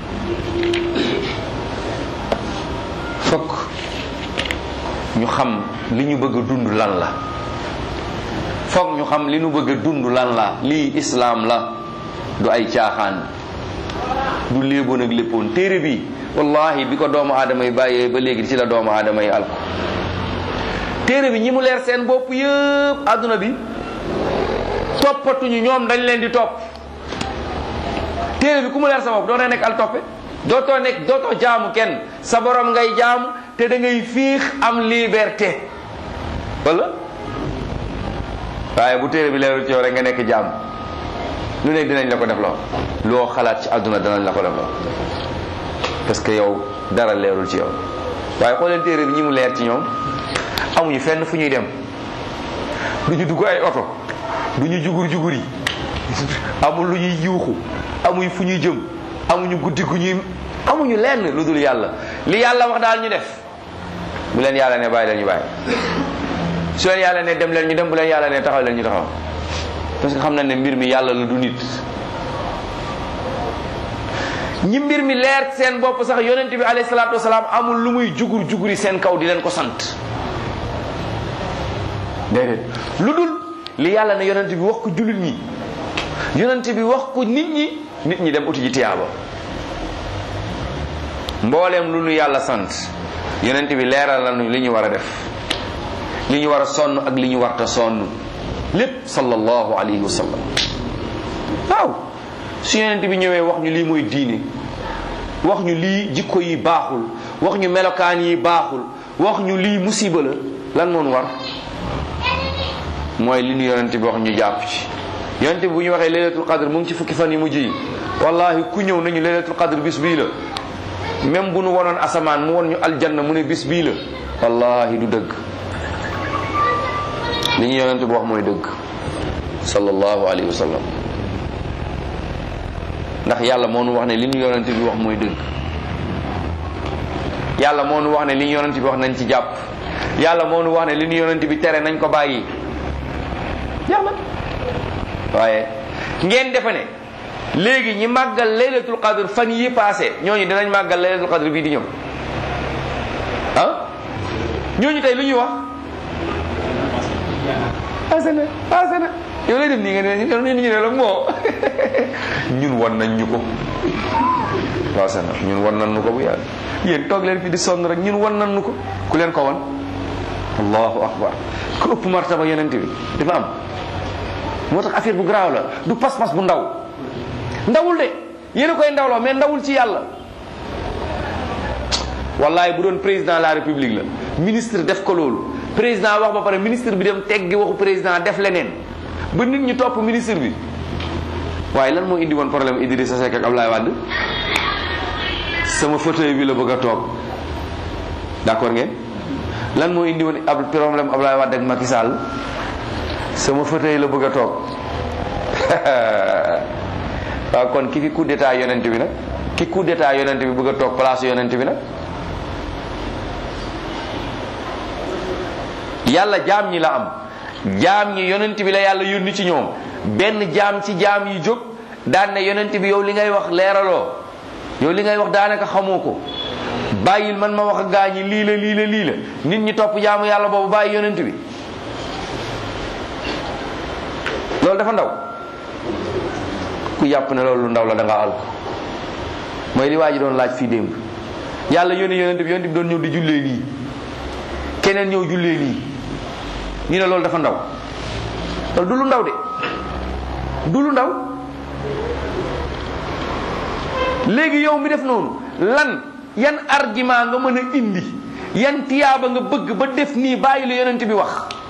fokk ñu xam li ñu bëgg a dund lan la fokk ñu xam li ñu bëgg a dund lan la lii islaam la du ay caaxaan du léeboon ak léppoon téere bi wallahi bi ko doomu aadama yi bàyyee ba léegi ci la doomu aadama yi alko téere bi ñi mu leer seen bopp yëpp àdduna bi toppatuñu ñoom dañ leen di topp téere bi ku mu leer sa bopp doo nekk al toppe dootoo nekk dootoo jaamu kenn sa borom ngay jaamu te da ngay fiix am liberté wala waaye bu téere bi leerul ci yow rek nga nekk jaam lu nekk dinañ la ko def loo loo xalaat ci àdduna danañ la ko def loo parce que yow dara leerul ci yow waaye xooleen téere bi ñi mu leer ci ñoom amuñu fenn fu ñuy dem du ñu dugg ay oto du ñu jugur jugur yi amul lu ñuy yuuxu amuñ fu ñuy jëm amuñu guddi gu ñuy amuñu lenn lu dul yàlla li yàlla wax daal ñu def bu leen yàlla ne bàyyi leen ñu bàyyi su leen yàlla ne dem leen ñu dem bu leen yàlla ne taxaw leen ñu taxaw parce que xam nañ ne mbir mi yàlla la du nit ñi mbir mi leer seen bopp sax yonent bi alayhi salaatu wasalaam amul lu muy jugur juguri seen kaw di leen ko sant déedéet lu dul li yàlla ne yonent bi wax ko jullit ñi yonent bi wax ko nit ñi nit ñi dem uti ji tiyaaba mbooleem lu nu yàlla sant yonent bi leeral nañu li ñu war a def li ñu war a sonn ak li ñu warta sonn lépp sallallahu alayhi wa sallam waaw su yonent bi ñëwee wax ñu lii mooy diine wax ñu lii jikko yi baaxul wax ñu melokaan yi baaxul wax ñu lii musiba la lan moon war mooy li ñu yonent bi wax ñu jàpp ci yonent bi bu ñu waxee laylatul qadr mu ngi ci fukki fan yi mujj yi wallahi ku ñëw nañu laylatul qadr bis bii la même bu nu wonoon asamaan mu won ñu aljanna mu ne bis bii la wallahi du dëgg li ñu yonent bi wax mooy dëgg sallallahu alayhi wa sallam ndax yàlla moo nu wax ne li ñu yonent bi wax mooy dëgg yàlla moo nu wax ne li ñu yonent bi wax nañ ci jàpp yàlla moo nu wax ne li ñu yonent bi tere nañ ko bàyyi yàlla waaye ngeen defe ne léegi ñi màggal laylatul qadr fan yi passé ñooñu dinañ màggal laylatul qadr bii di ñëw ah ñooñu tey lu ñuy wax passé na passé na yow lay def nii nga ne ñu ne la moo ñun wan nañ ñu ko waaw sana ñun wan nañ ñu ko bu yàgg yéen toog leen fi di sonn rek ñun wan nañ ñu ko ku leen ko wan allahu akbar ku ëpp martaba yonent bi dafa am moo tax affaire bu garaaw la du pas-pas bu ndaw ndawul de yéen a koy ndawloo mais ndawul ci yàlla wallahi bu doon président de la république la ministre def ko loolu président wax ba pare ministre bi dem teggi waxu président def leneen ba nit ñi topp ministre bi waaye lan moo indi woon problème Idrissa Seck ak Ablaye Wade sama fauteuil bi la bëgg a toog d'accord ngeen lan moo indi woon ab problème Ablaye Wade ak Macky Sall sama fauteuil la bëgg a toog waaw kon ki fi coup d'état yonent bi nag ki coup d'état yonent bi bëgg a toog place yonent bi nag yàlla jaam ñi la am jaam ñi yonent bi la yàlla yónni ci ñoom benn jaam ci jaam yi jóg daan ne yonent bi yow li ngay wax leeraloo yow li ngay wax daanaka xamoo ko bàyyil man ma wax ak gaa ñi lii la lii la lii la nit ñi topp jaamu yàlla boobu bàyyi yonent bi loolu dafa ndaw ku yàpp ne loolu lu ndaw la da nga alko mooy li waa ji doon laaj fii démb yàlla yónni yonent bi yonent bi doon ñëw di jullee lii keneen ñëw jullee lii ñu ne loolu dafa ndaw loolu du lu ndaw de du lu ndaw léegi yow mi def noonu lan yan argument nga mën a indi yan tiyaaba nga bëgg ba def nii bàyyi la yonent bi wax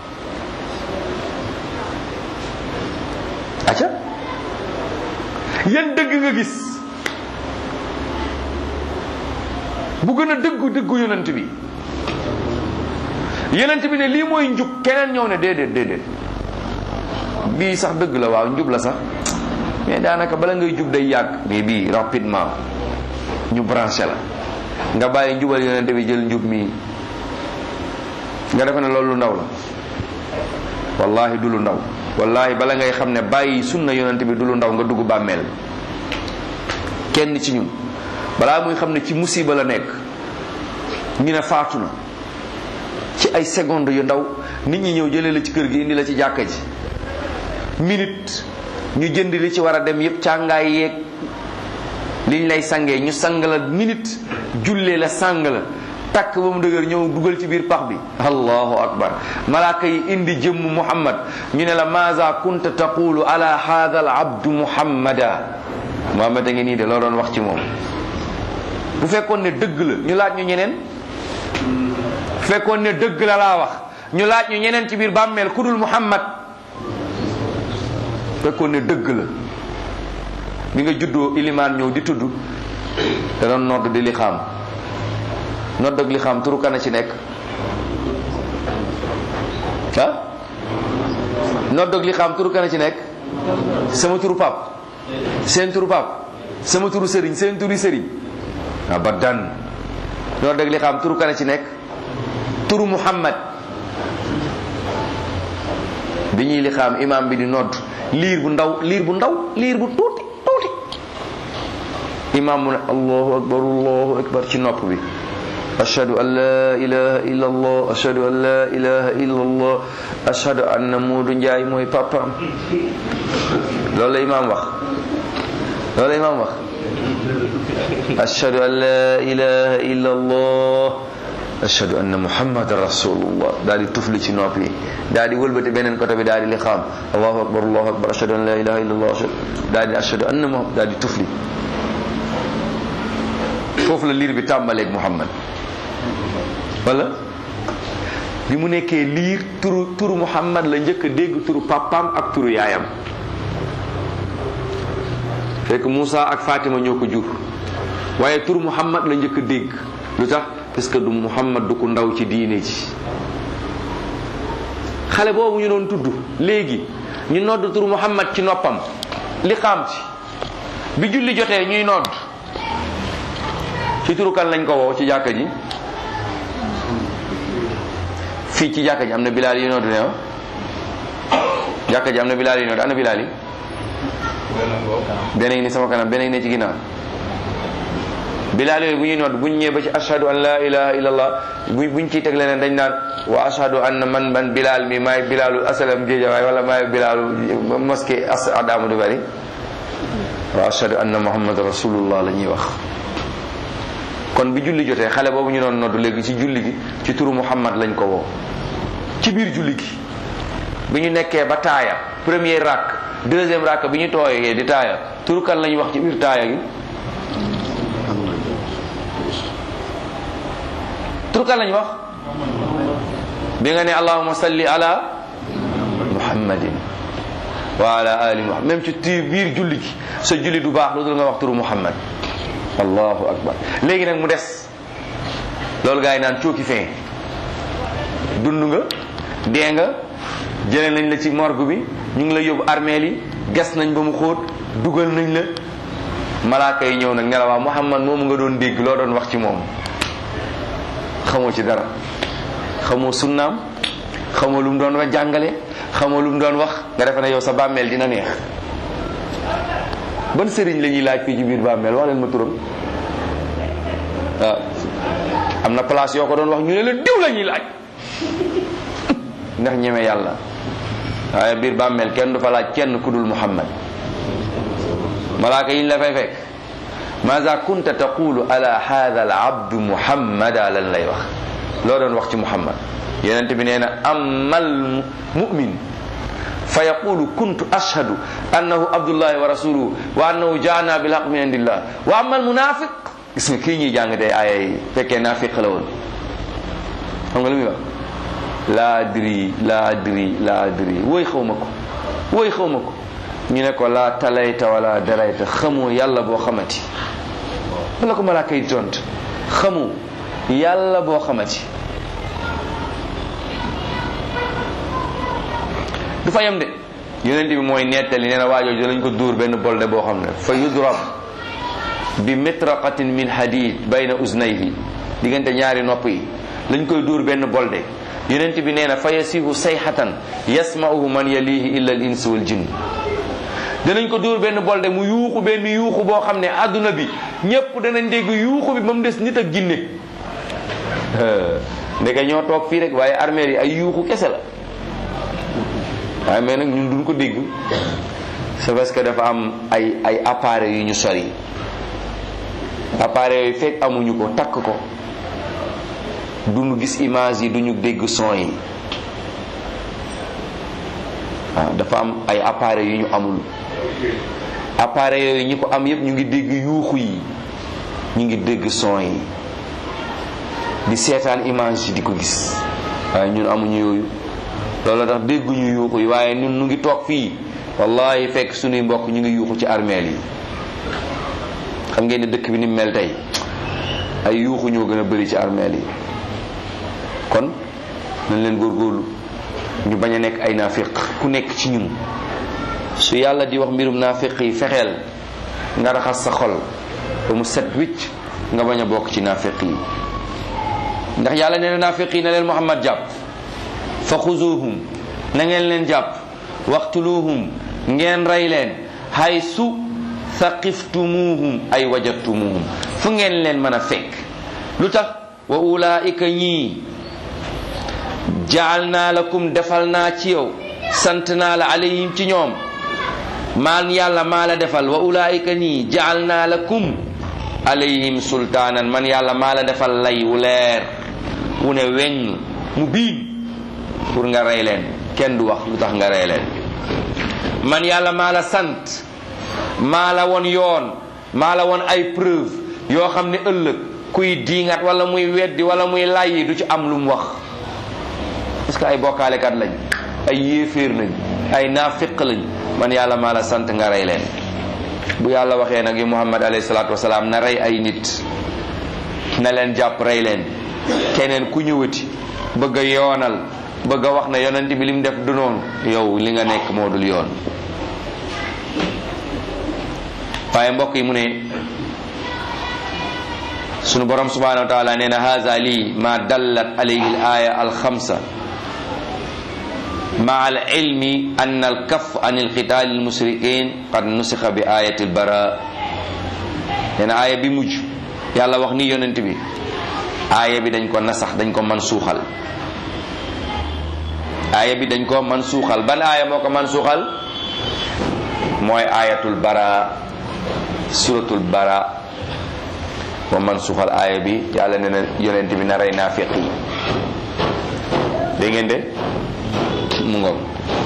acca yan dëgg nga gis bu gën a dëggu dëggu yonent bi yonent bi ne lii mooy njub keneen ñëw ne déedéet déedéet bii sax dëgg la waaw njub la sax mais daanaka bala ngay jub day yàgg mais bii rapidement ñu branché la nga bàyyi njubal yonent bi jël njub mii nga defe ne loolu lu ndaw la wallahi du lu ndaw wallahi bala ngay xam ne bàyyi sunna yonent bi du lu ndaw nga dugg bàmmeel kenn ci ñun balaa muy xam ne ci musiba la nekk ñu ne faatu na ci ay seconde yu ndaw nit ñi ñëw jëlee la ci kër gi indi la ci jàkka ji minute ñu jënd li ci war a dem yépp càngaay yeeg liñ lay sangee ñu sang la minute jullee la sang la takk ba mu dëgër ñëw dugal ci biir pax bi allahu akbar malaaka yi indi jëmm muhammad ñu ne la maza kunta taqulu ala hadha al abdu muhammada muhammad a ngi nii de loo doon wax ci moom bu fekkoon ne dëgg la ñu laaj ñu ñeneen bu fekkoon ne dëgg la laa wax ñu laaj ñu ñeneen ci biir bàmmeel ku dul muhammad fekkoon ne dëgg la bi nga juddoo ilimaan ñëw di tudd te doon nodd di li xaam nodd ak li xaam turu kana ci nekk ah nodd ak li xaam turu kana ci nekk sama turu pap seen turu pap sama turu sëriñ seen turu sëriñ abadan nodd ak li xaam turu kana ci nekk turu muhammad bi ñuy li xaam imam bi di nodd liir bu ndaw liir bu ndaw liir bu tuuti tuuti imam mu ne allahu akbar allahu akbar ci nopp bi ashhadu an la ilaha illa allah ashhadu an la ilaha illa allah ashhadu anna Moodu Njaay mooy papaam loolu la imam wax loolu la imam wax ashhadu an la ilaha illa allah ashhadu anna muhammadan rasulullah daal di tufli ci nopp yi daal di wëlbati beneen côté bi daal di li xaam allahu akbar allahu akbar ashhadu an la ilaha illa allah daal di ashhadu anna muhammad daal di tufli foofu la liir bi tàmbaleeg muhammad wala bi mu nekkee liir turu turu muhammad la njëkk a dégg turu papaam ak turu yaayam fekk Moussa ak Fatima ñoo ko jur waaye turu muhammad la njëkk a dégg lu tax parce que du muhammad du ko ndaw ci diine ji xale boobu ñu doon tudd léegi ñu nodd turu muhammad ci noppam li xaam ci bi julli jotee ñuy nodd ci turu kan lañ ko woo ci jàkka ji fii ci jàkka ji am na bilaal yi nodd ne jàkka ji am na bilaal yi nodd ana bilaal yi beneen ni sama kanam beneen ne ci ginnaaw bilaal yooyu bu ñuy nodd buñ ñëwee ba ci ashhadu an la ilaha illallah bu buñ ciy teg leneen dañ naan wa ashhadu anna man man bilal mi maay bilalu asalam géejawaay wala maay bilalu mosquée as adamu du bari wa ashhadu anna muhammad rasulullah la ñuy wax kon bi julli jotee xale boobu ñu doon noddu léegi ci julli gi ci turu muhammad lañ ko woo ci biir julli gi bi ñu nekkee ba taaya premier rakk deuxième rakk bi ñu tooyee di taaya turu kan lañ wax ci biir taaya gi turu kan lañ wax bi nga ne allahumma salli ala muhammadin wa ala ali muhammad même ci ti biir julli gi sa julli du baax lu dul nga wax turu muhammad allahu akbar léegi nag mu des loolu gaa yi naan cooki fin dund nga dee nga jëlee nañ la ci morgue bi ñu ngi la yóbbu armeel yi gas nañ ba mu xóot dugal nañ la malaaka yi ñëw nag ne la waa muhammad moomu nga doon dégg loo doon wax ci moom xamoo ci dara xamoo sunnaam xamoo lu mu doon wax jàngale xamoo lu mu doon wax nga defe ne yow sa bàmmeel dina neex ban sëriñ la ñuy laaj fii ci biir bàmmeel wax leen ma turam waaw am na place yoo ko doon wax ñu ne la diw la ñuy laaj ndax ñeme yàlla waaye biir bàmmeel kenn du fa laaj kenn ku dul muhammad malaaka yi ñu la fay fekk maza kunta taqulu ala hadha al abdu muhammada lan lay wax loo doon wax ci muhammad yonent bi nee na amal mumin fa yaqulu kuntu ashhadu annahu abdullahi wa rasuluhu wa annahu jaana bil haq min indillah wa amal munafiq gis nga kii ñuy jàng tey aaya yi fekkee naafiq la woon xam nga lu muy wax laa adri laa adri laa adri wooy xaw ma ko wooy xaw ma ko ñu ne ko laa talayta wala darayta xamoo yàlla boo xamati wala ko malaaka yi tont xamoo yàlla boo xamati du fa yem de yonent bi mooy nettali nee na waajooju lañ ko dóor benn bolde boo xam ne fa yudrab bi mitraqatin min hadid bayna uznayhi diggante ñaari nopp yi lañ koy dóor benn bolde yonent bi nee na fa yasihu sayhatan yasma'uhu man yalihi illa al insu wal jinn danañ ko dóor benn bolde mu yuuxu benn yuuxu boo xam ne àdduna bi ñépp danañ dégg yuuxu bi ba mu des nit ak ginne ndeke ñoo toog fii rek waaye armée yi ay yuuxu kese la waaye mais nag ñun duñ ko dégg c'est parce que dafa am ay ay appareils yu ñu sori appareils yooyu fekk amuñu ko takk ko duñu gis image yi duñu dégg son yi waaw dafa am ay appareils yu ñu amul appareils yooyu ñi ko am yépp ñu ngi dégg yuuxu yi ñu ngi dégg son yi di seetaan image yi di ko gis waaye ñun amuñu yooyu loolu tax dégguñu yuuxu yi waaye ñun ñu ngi toog fii wallahi fekk suñuy mbokk ñu ngi yuuxu ci armeel yi xam ngeen ne dëkk bi ni mel tey ay yuuxu ñoo gën a bëri ci armeel yi kon nañ leen góorgóorlu ñu bañ a nekk ay naafiq ku nekk ci ñun su yàlla di wax mbirum naafiq yi fexeel nga raxas sa xol ba mu set wicc nga bañ a bokk ci naafiq yi ndax yàlla nee na naafiq yi na leen Muhammad jàpp fa xuzuhum na ngeen leen jàpp waxtuluhum ngeen rey leen hay su saqiftumuhum ay wajadtumuhum fu ngeen leen mën a fekk lu tax wa ulaika ñii jaal naa lakum defal naa ci yow sant naa la alayhim ci ñoom maan yàlla maa la defal wa ulaika ñii jaal naa lakum alayhim sultaanan man yàlla maa la defal lay wu leer wu ne weñ mu biin pour nga rey leen kenn du wax lu tax nga rey leen man yàlla maa la sant maa la won yoon maa la won ay preuve yoo xam ne ëllëg kuy diingat wala muy weddi wala muy layyi du ci am lu mu wax parce que ay bokkaalekat lañ ay yéeféer lañ ay naafiq lañ man yàlla maa la sant nga rey leen bu yàlla waxee nag yi muhammad alayhi salaatu wasalaam na rey ay nit na leen jàpp rey leen keneen ku ñëwati bëgg a yoonal bëgg a wax ne yonent bi lim def du noonu yow li nga nekk moo dul yoon waaye mbokk yi mu ne sunu borom subhanahu wa taala nee na haza lii ma dallat alayhi al aya al xamsa مع العلم أن الكف عن القتال المشركين قد نسخ بآية البراء يعني آية بمج يلا وخني يوننت بي آية بي دنج كو نسخ دنج كو منسوخال aaya bi dañ ko man suuxal ban aaya moo ko man suuxal mooy ayatul bara suratul bara moo man suuxal aaya bi yàlla ne na yonent bi na rey naafiq yi dégg ngeen de mu ngoog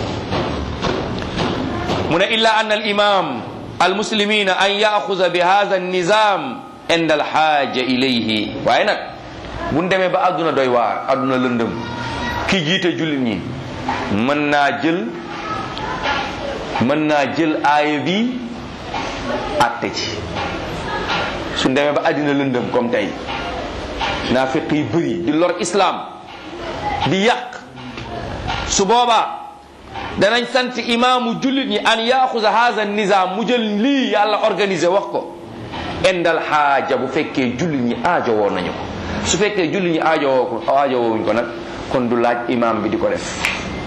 mu ne illa anna al imam al muslimina an yaxuza bi hadha an nizam inda al xaaja ilayhi waaye nag bu ñu demee ba àdduna doy waar àdduna lëndëm ki jiite jullit ñi mën naa jël mën naa jël aaya bi àtte ci suñ demee ba àddina lëndëm comme tey naafiq yi bëri di lor islam di yàq su boobaa danañ sant imaamu jullit ñi an yaaxuza haza nizam mu jël lii yàlla organisé wax ko indal xaaja bu fekkee jullit ñi aajo woo nañu ko su fekkee jullit ñi aajo woo ko aajo woowuñ ko nag kon du laaj imaam bi di ko def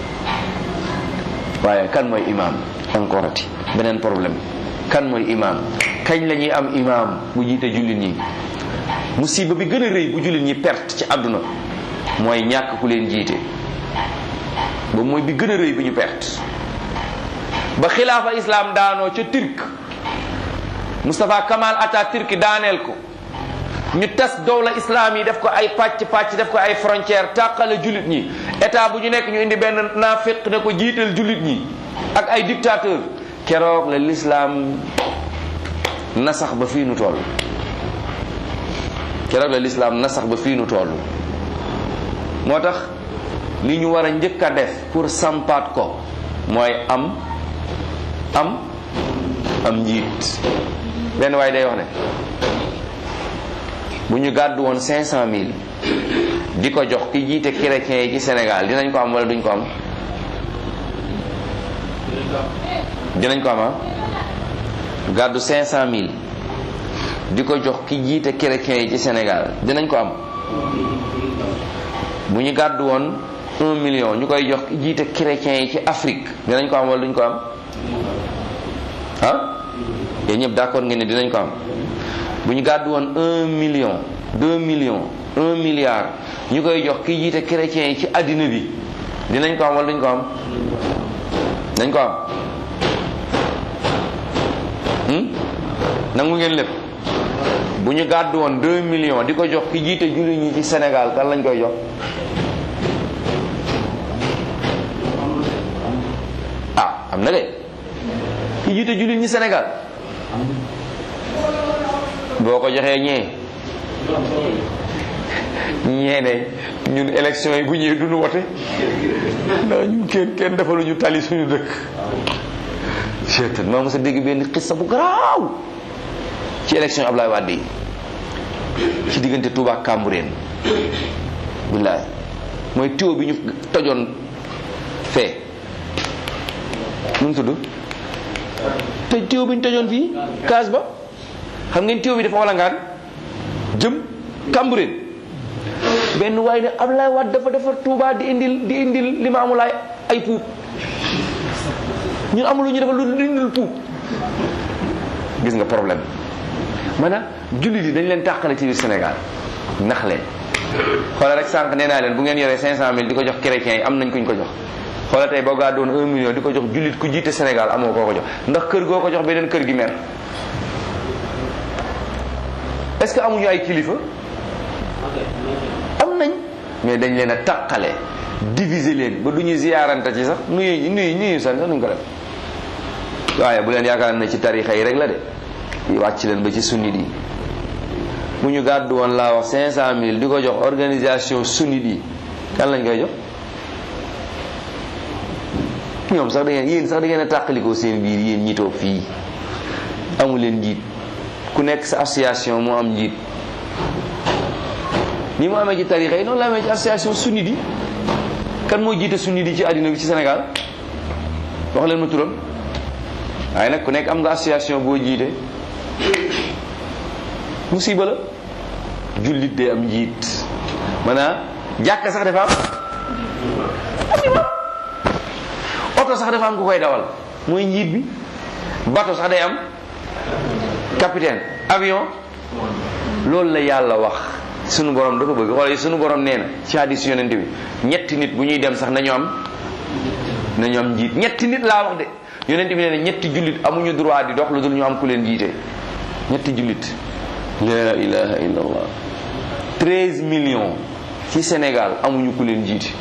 waaye kan mooy imaam encore ati beneen problème kan mooy imaam kañ la ñuy am imaam bu jiite jullit ñi musiba bi gën a rëy bu jullit ñi perte ci àdduna mooy ñàkk ku leen jiite ba mooy bi gën a rëy bi ñu perte ba xilaafa islam daanoo ca turc Mustafa Kamal Atatürk daaneel ko ñu tas dowla islam yi def ko ay pàcc pàcc def ko ay frontière tàqale jullit ñi état bu ñu nekk ñu indi benn naafiq ne ko jiital jullit ñi ak ay dictateur keroog la l'islam nasax ba fii nu toll keroog la l'islam nasax ba fii nu toll moo tax li ñu war a njëkk a def pour sampaat ko mooy am am am njiit benn waaye day wax ne bu ñu gàddu woon cinq cent mille di ko jox ki jiite chrétiens yi ci Sénégal dinañ ko am wala duñ ko am dinañ ko am ah gàddu cinq cent mille di ko jox ki jiite chrétiens yi ci Sénégal dinañ ko am bu ñu gàddu woon un million ñu koy jox ki jiite chrétiens yi ci Afrique dinañ ko am wala duñ ko am ah yéen ñëpp d'accord ngeen ne dinañ ko am bu ñu gàddu woon un million deux millions un milliard ñu koy jox ki jiite chrétiens yi ci àddina bi dinañ ko am wala duñ ko am dañ ko am nangu ngeen lépp bu ñu gàddu woon deux millions di ko jox ki jiite jullit ñi ci Sénégal kan lañ koy jox ah am na de ki jiite jullit ñi Sénégal boo ko joxee ñee ñee ne ñun élection yi bu ñëwee duñu wote ndax ñun kenn kenn defaluñu tali suñu dëkk seetal maa mos a dégg benn xissa bu garaaw ci élection Ablaye Wade yi ci diggante Touba ak Cambérène billaay mooy tuyau bi ñu tojoon fee nu mu tudd te tuyau bi ñu tojoon fii kaas ba xam ngeen tuyau bi dafa walangaan jëm Cambérène benn waaye ne Ablaye Wade dafa defar Touba di indil di indil li ma amul ay ay puub ñun amul lu ñu defal lu indil puub gis nga problème maanaam jullit yi dañ leen tàqale ci biir Sénégal nax leen xoolal rek sànq nee naa leen bu ngeen yoree 500000 di ko jox chrétiens yi am nañ kuñ ko jox xoolal tey boo gaa doon 1 million di ko jox jullit ku jiite Sénégal amoo koo ko jox ndax kër goo ko jox beneen kër gi mer est-ce que amuñu ay kilifa am nañ mais dañ leen a tàqale diviser leen ba du ñu ziyaarante ci sax nuyu nuyu nuyu sax sax duñ ko def waaye bu leen yaakaar ne ci tarixa yi rek la de yi wàcc leen ba ci sunnit yi bu ñu gàddu woon laa wax cinq cent mille di ko jox organisation sunnit yi kan lañ koy jox ñoom sax da ngeen yéen sax da ngeen a tàqalikoo seen biir yéen ñi toog fii amu leen njiit ku nekk sa association moo am njiit ni mu amee ci tarixa yi noonu la amee ci association sunnit yi kan moo jiite sunnit yi ci àddina bi ci Sénégal wax leen ma turam waaye nag ku nekk am nga association boo jiite musiba la jullit day am njiit maanaam jàkka sax dafa am am imam oto sax dafa am ku koy dawal mooy njiit bi bato sax day am capitaine avion loolu la yàlla wax sunu borom dafa bëgg xoolal sunu borom nee na ci hadis yonent bi ñetti nit bu ñuy dem sax nañu am nañu am njiit ñetti nit laa wax de yonent bi nee na ñetti jullit amuñu droit di dox lu dul ñu am ku leen jiite ñetti jullit la ilaha illallah treize millions ci Sénégal amuñu ku leen jiite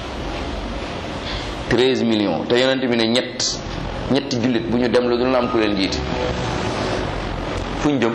treize millions te yonent bi ne ñett ñetti jullit bu ñu dem lu dul am ku leen jiite fu ñu jëm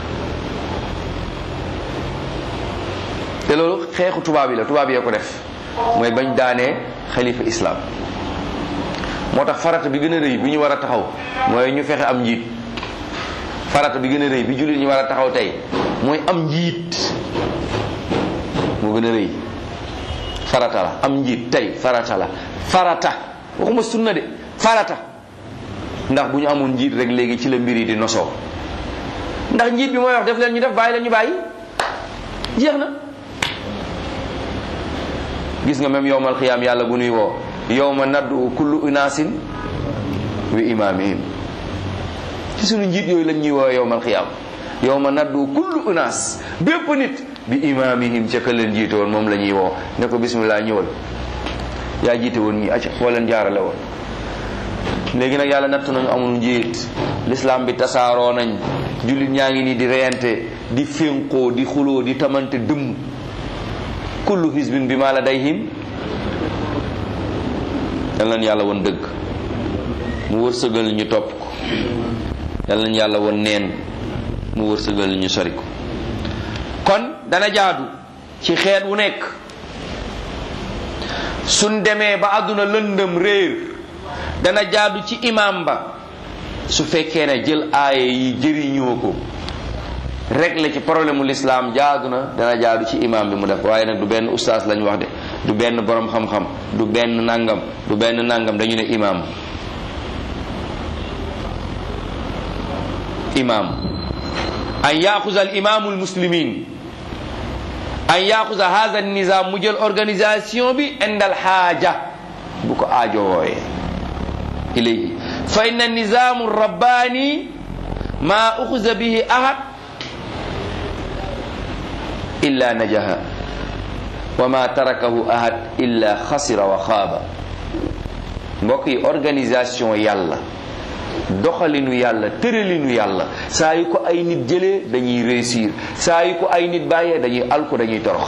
te loolu xeexu tubaab yi la tubaab yee ko def mooy bañ daanee xalifa islam moo tax farata bi gën a rëy bi ñu war a taxaw mooy ñu fexe am njiit farata bi gën a rëy bi jullit ñu war a taxaw tey mooy am njiit moo gën a rëy farata la am njiit tey farata la farata waxuma sunna de farata ndax bu ñu amoon njiit rek léegi ci la mbir yi di nosoo ndax njiit bi mooy wax def leen ñu def bàyyi leen ñu bàyyi jeex na gis nga même yowmal xiyaam yàlla bu nuy woo yowma naddu kullu unaasin wi imaamihim ci sunu njiit yooyu lañ ñuy woo yowmal xiyaam yowma naddu kullu unaas bépp nit bi imaamihim ca ka leen jiite woon moom la ñuy woo ne ko bismillah ñëwal yaa jiite woon ñi acca foo leen jaarale woon léegi nag yàlla natt nañu amul njiit l'islam bi tasaaroo nañ jullit ñaa ngi nii di reyante di fénqoo di xuloo di tamante dëmm kullu hizbin bi ma ladayhim yal nañ yàlla woon dëgg mu wërsëgal ñu topp ko yal nañ yàlla woon neen mu wërsëgal ñu sori ko kon dana jaadu ci xeet wu nekk suñ demee ba àdduna lëndëm réer dana jaadu ci imam ba su fekkee ne jël aaye yi jëriñoo ko régler ci problème mu l'islam jaadu na dana jaadu ci imam bi mu def waaye nag du benn ustaas lañ wax de du benn borom xam-xam du benn nangam du benn nangam dañu ne imam imam an yaxuza al imamu al muslimin an yaxuza hada al nizam mu jël organisation bi indal xaaja bu ko aajo wooyee ilayhi fa inna nizamu rabbani ma uxuza bihi ahad illa najaha wa ma tarakahu ahad illa xasira wa xaaba mbokk yi organisation yàlla doxalinu yàlla tëralinu yàlla saa yu ko ay nit jëlee dañuy réussir saa yu ko ay nit bàyyee dañuy alko dañuy torox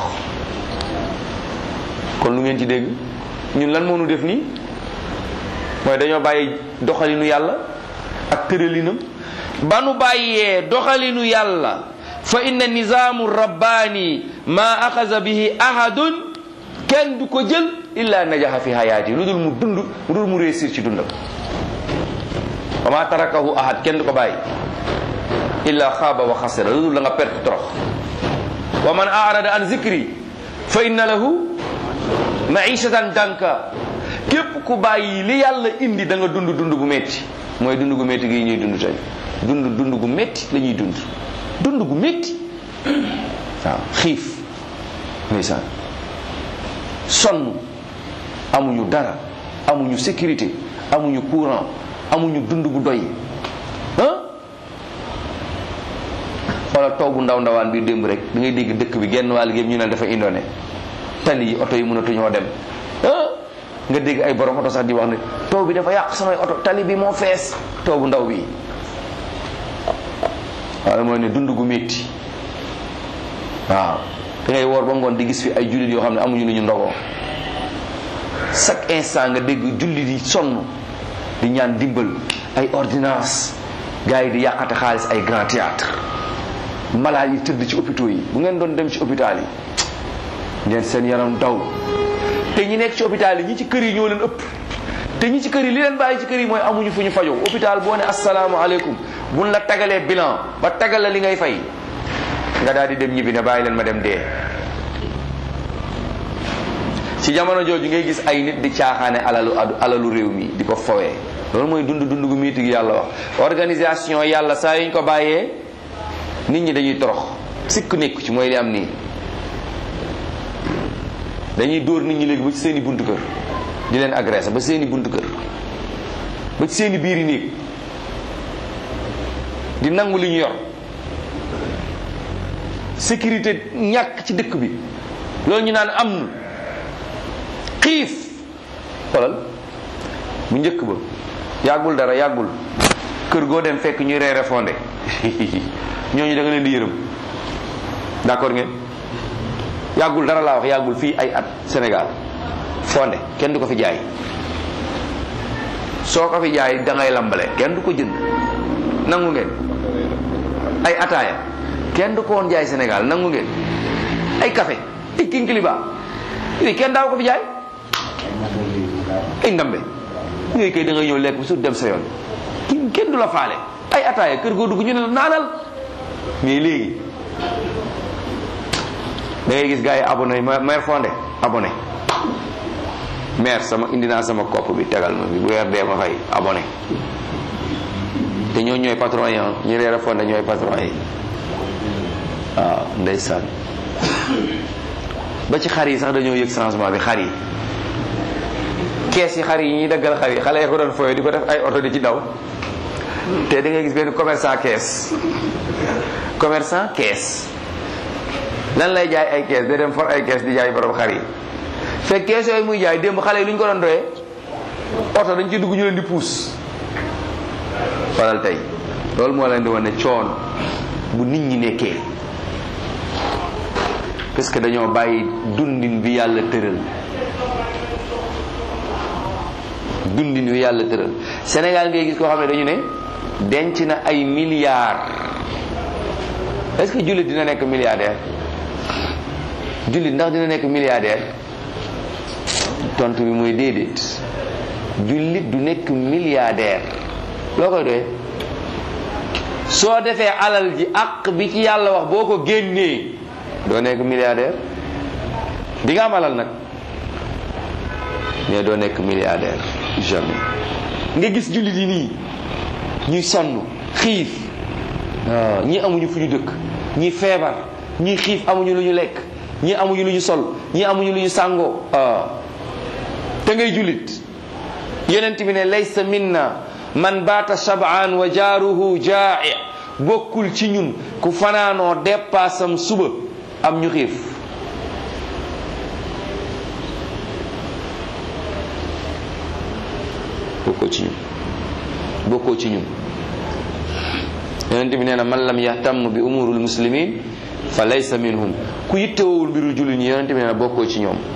kon lu ngeen ci dégg ñun lan moo nu def nii mooy dañoo bàyyi doxalinu yàlla ak tëralinam ba nu bàyyee doxalinu yàlla fa inna nizaamu rabbaani ma axaza bihi ahadun kenn du ko jël illa najaxa fi hayaati lu dul mu dund lu dul mu réussir ci dundam wa ma tarakahu ahad kenn du ko bàyyi illa xaaba wa xasira lu dul da nga perte torox wa man arada an zikri fa inna lahu maishatan danka képp ku bàyyi li yàlla indi da nga dund dund gu metti mooy dund gu metti gi ñuy dund tey dund dund gu metti la ñuy dund dund gu metti waaw xiif ndeysaan sonn amuñu dara amuñu sécurité amuñu courant amuñu dund gu doy ah wala taw bu ndaw ndawaan bi démb rek da ngay dégg dëkk bi genn wàll gépp ñu ne dafa indone tali yi oto yi mënatuñoo dem ah nga dégg ay borom oto sax di wax ne taw bi dafa yàq samay oto tali bi moo fees taw bu ndaw bi waaye mooy ne dund gu métti waaw da ngay woor ba ngoon di gis fi ay jullit yoo xam ne amuñu lu ñu ndogoo chaque instant nga dégg jullit yi sonn di ñaan dimbal ay ordonnance gars yi di yàqate xaalis ay grand théâtre malade yi tëdd ci hôpitaux yi bu ngeen doon dem ci hôpital yi ngeen seen yaram daw te ñi nekk ci hôpital yi ñi ci kër yi ñoo leen ëpp te ñi ci kër yi li leen bàyyi ci kër yi mooy amuñu fu ñu fajoo hôpital boo ne asalaamaaleykum buñ la tagalee bilan ba tagal la li ngay fay nga daal di dem ñibbi ne bàyyi leen ma dem dee ci jamono jooju ngay gis ay nit di caaxaane alalu alalu réew mi di ko fowee loolu mooy dund dund gu miiti gi yàlla wax organisation yàlla saa yuñ ko bàyyee nit ñi dañuy torox sikk nekku ci mooy li am nii dañuy dóor nit ñi léegi ba ci seeni buntu kër di leen agressé ba seeni buntu kër ba ci seeni biiri néeg di nangu li ñu yor sécurité ñàkk ci dëkk bi loolu ñu naan am na xiif xoolal bu njëkk ba yàggul dara yàggul kër goo dem fekk ñuy reere fondé ñooñu da nga leen di yërëm d'accord ngeen yàggul dara laa wax yàggul fii ay at Sénégal fondé kenn du ko fi jaay soo ko fi jaay da ngay lambale kenn du ko jënd nangu ngeen ay ataaya kenn du ko woon jaay Sénégal nangu ngeen ay café ay kinkiliba yooyu kenn daaw ko fi jaay ay ndambe yooyu kay da ngay ñëw lekk bi su dem sa yoon ki kenn du la faale ay ataaya kër goo dugg ñu ne la naanal mais léegi da ngay gis gars yi abonné maire fondé abonné maire sama indi naa sama kopp bi tegal ma bi bu weer dee ma fay abonné te ñoo ñooy patron yi ñu reer a fondé ñooy patron yi waaw ndeysaan ba ci xar yi sax dañoo yëg changement bi xar yi kees yi xar yi ñuy daggal xar yi xale yi ko doon fooy di ko def ay oto di ci daw te da ngay gis benn commerçant kees commerçant kees lan lay jaay ay kees da dem for ay kees di jaay borom xar yi fekk kees yooyu muy jaay démb xale yi lu ñu ko doon doyee oto dañ ci dugg ñu leen di puus waral tey loolu moo leen di wane coon bu nit ñi nekkee parce que dañoo bàyyi dundin bi yàlla tëral dundin bi yàlla tëral Sénégal ngay gis koo xam ne dañu ne denc na ay milliards est-ce que jullit dina nekk milliardaire jullit ndax dina nekk milliardaire tontu bi mooy déedéet jullit du nekk milliardaire loo koy doyee soo defee alal ji àq bi ci yàlla wax boo ko génnee doo nekk milliardaire di nga am alal nag mais doo nekk milliardaire jamais nga gis jullit yi nii ñuy sonn xiif waaw ñii amuñu fu ñu dëkk ñii feebar ñii xiif amuñu lu ñu lekk ñii amuñu lu ñu sol ñii amuñu lu ñu sàngoo te ngay jullit yonent bi ne laysa minna man baata shab'an wa jaaruhu jaa'i bokkul ci ñun ku fanaanoo dépassam suba am ñu xiif bokkoo ci ñun bokkoo ci ñun yonent bi nee na man lam yahtam bi umurul muslimin fa laysa minhum ku yittewowul mbiru jullit ñi yonent bi nee na bokkoo ci ñoom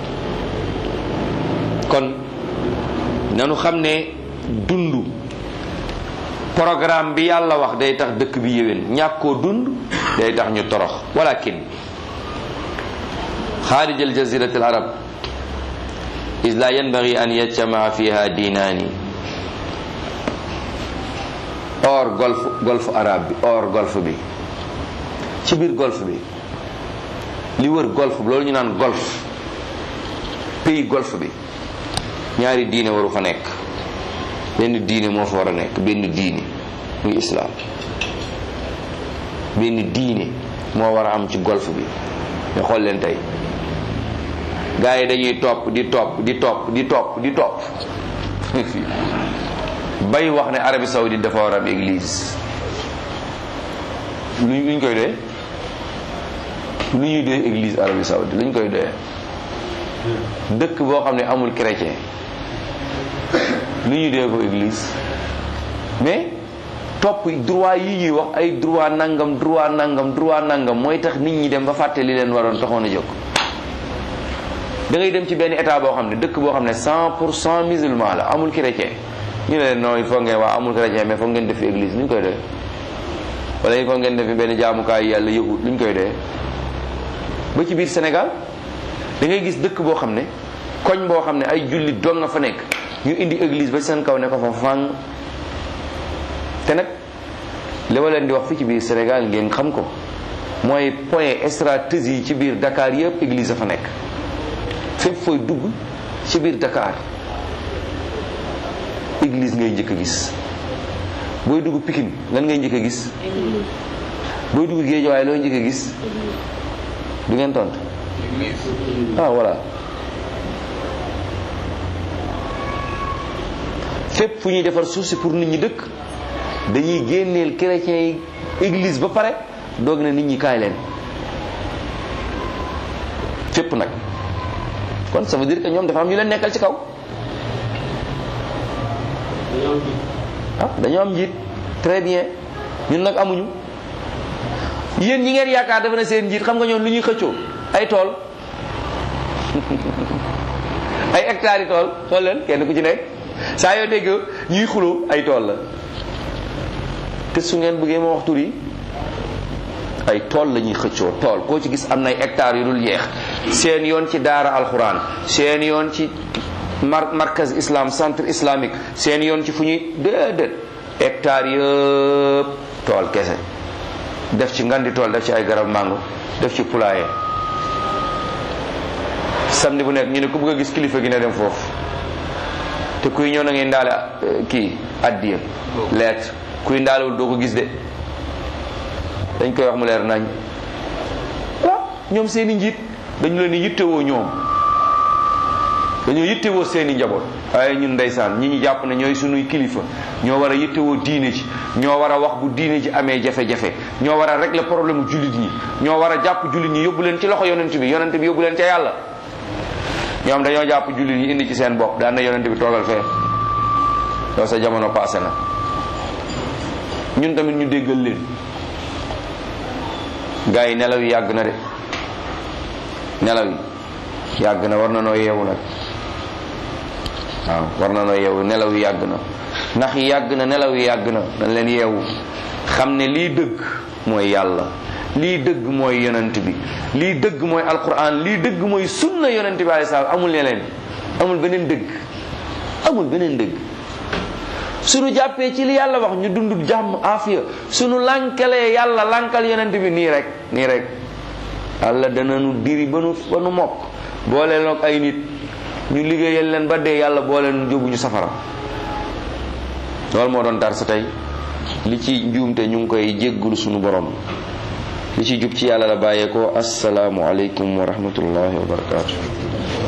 kon nanu xam ne dund programme bi yàlla wax day tax dëkk bi yéwén ñàkkoo dund day tax ñu torox walakin xaarij al jazirat al arab is la yanbaghi an yajtamaa fiha diinaani or golf golf arabe bi or golf bi ci biir golf bi li wër golf loolu ñu naan golf pays golf bi ñaari diine waru fa nekk benn diine moo fa war a nekk benn diine muy islam benn diine moo war a am ci golf bi mais xool leen tey gars yi dañuy topp di topp di topp di topp di topp bay wax ne Arabie Saoudite dafa war a am église lu luñ koy doyee lu ñuy doyee église Arabie Saoudite luñ koy doyee dëkk boo xam ne amul chrétien lu ñuy doyee ko église mais topp droit yi ñuy wax ay droit nangam droit nangam droit nangam mooy tax nit ñi dem ba fàtte li leen waroon taxoon a jóg da ngay dem ci benn état boo xam ne dëkk boo xam ne 100 pour cent musulman la amul chrétien ñu ne leen non il faut ngeen waa amul chrétien mais foog ngeen def fi église lu ñu koy doyee wala il faut ngeen def fi benn jaamukaay yàlla yëgut lu ñu koy doyee ba ci biir Sénégal da ngay gis dëkk boo xam ne koñ boo xam ne ay jullit dong nga fa nekk ñu indi église ba seen kaw ne ko fa fang te nag li ma leen di wax fii ci biir Sénégal ngeen xam ko mooy point stratégie yi ci biir Dakar yëpp église a fa nekk fépp fooy dugg ci biir Dakar église ngay njëkk a gis booy dugg Pikine lan ngay njëkk a gis booy dugg Guédiawaye loo njëkk a gis du ngeen tontu ah voilà fépp fu ñuy defar suuf si pour nit ñi dëkk dañuy génneel chrétiens yi église ba pare doog na nit ñi kaay leen fépp nag kon ça veut dire que ñoom dafa am ñu leen nekkal ci kaw ah dañoo am njiit très bien ñun nag amuñu yéen ñi ngeen yaakaar dafa ne seen njiit xam nga ñoom lu ñuy xëccoo ay tool ay hectares yi tool xool leen kenn ku ci nekk saa yoo dégg ñuy xuloo ay tool la te su ngeen bëggee ma wax tur yi ay tool la ñuy xëccoo tool koo ci gis am na ay hectares yu dul yeex seen yoon ci daara alxuraan seen yoon ci mar markaz islam centre islamique seen yoon ci fu ñuy déedéet hectares yëpp tool kese def ci ngandi tool def ci ay garab mango def ci poulailler samedi bu nekk ñu ne ku bëgg a gis kilifa gi ne dem foofu te kuy ñëw na ngay ndaale kii addiya lettre kuy ndaalewul doo ko gis de dañ koy wax mu leer nañ waaw ñoom seeni njiit dañu leen di yittewoo ñoom dañoo yittewoo seeni njaboot waaye ñun ndeysaan ñi ñu jàpp ne ñooy sunuy kilifa ñoo war a yittewoo diine ji ñoo war a wax bu diine ji amee jafe-jafe ñoo war a régler problème jullit ñi ñoo war a jàpp jullit ñi yóbbu leen ci loxo yonent bi yonent bi yóbbu leen ca yàlla ñoom dañoo jàpp jullit ñi indi ci seen bopp daan na yonent bi toogal fee loolu sa jamono passé na ñun tamit ñu déggal leen gars yi nelaw yi yàgg na de nelaw yi yàgg na war na noo yeewu nag waaw war na noo yeewu nelaw yi yàgg na ndax yi yàgg na nelaw yi yàgg na dañ leen yeewu xam ne lii dëgg mooy yàlla lii dëgg mooy yonent bi lii dëgg mooy alquran lii dëgg mooy sunna yonent bi alayhi salaam amul ne leen amul beneen dëgg amul beneen dëgg suñu jàppee ci li yàlla wax ñu dund jàmm afiya suñu lànkalee yàlla lànkal yonent bi nii rek nii rek yàlla dana nu diri ba nu ba nu mokk boole noog ay nit ñu liggéeyal leen ba dee yàlla boole nu jóbbu ñu safara loolu moo doon dar sa tey li ci njuumte ñu ngi koy jéggulu suñu borom li ci jub ci yàlla la bàyyeekoo asalaamu aleykum wa rahmatullahi wa barakaatu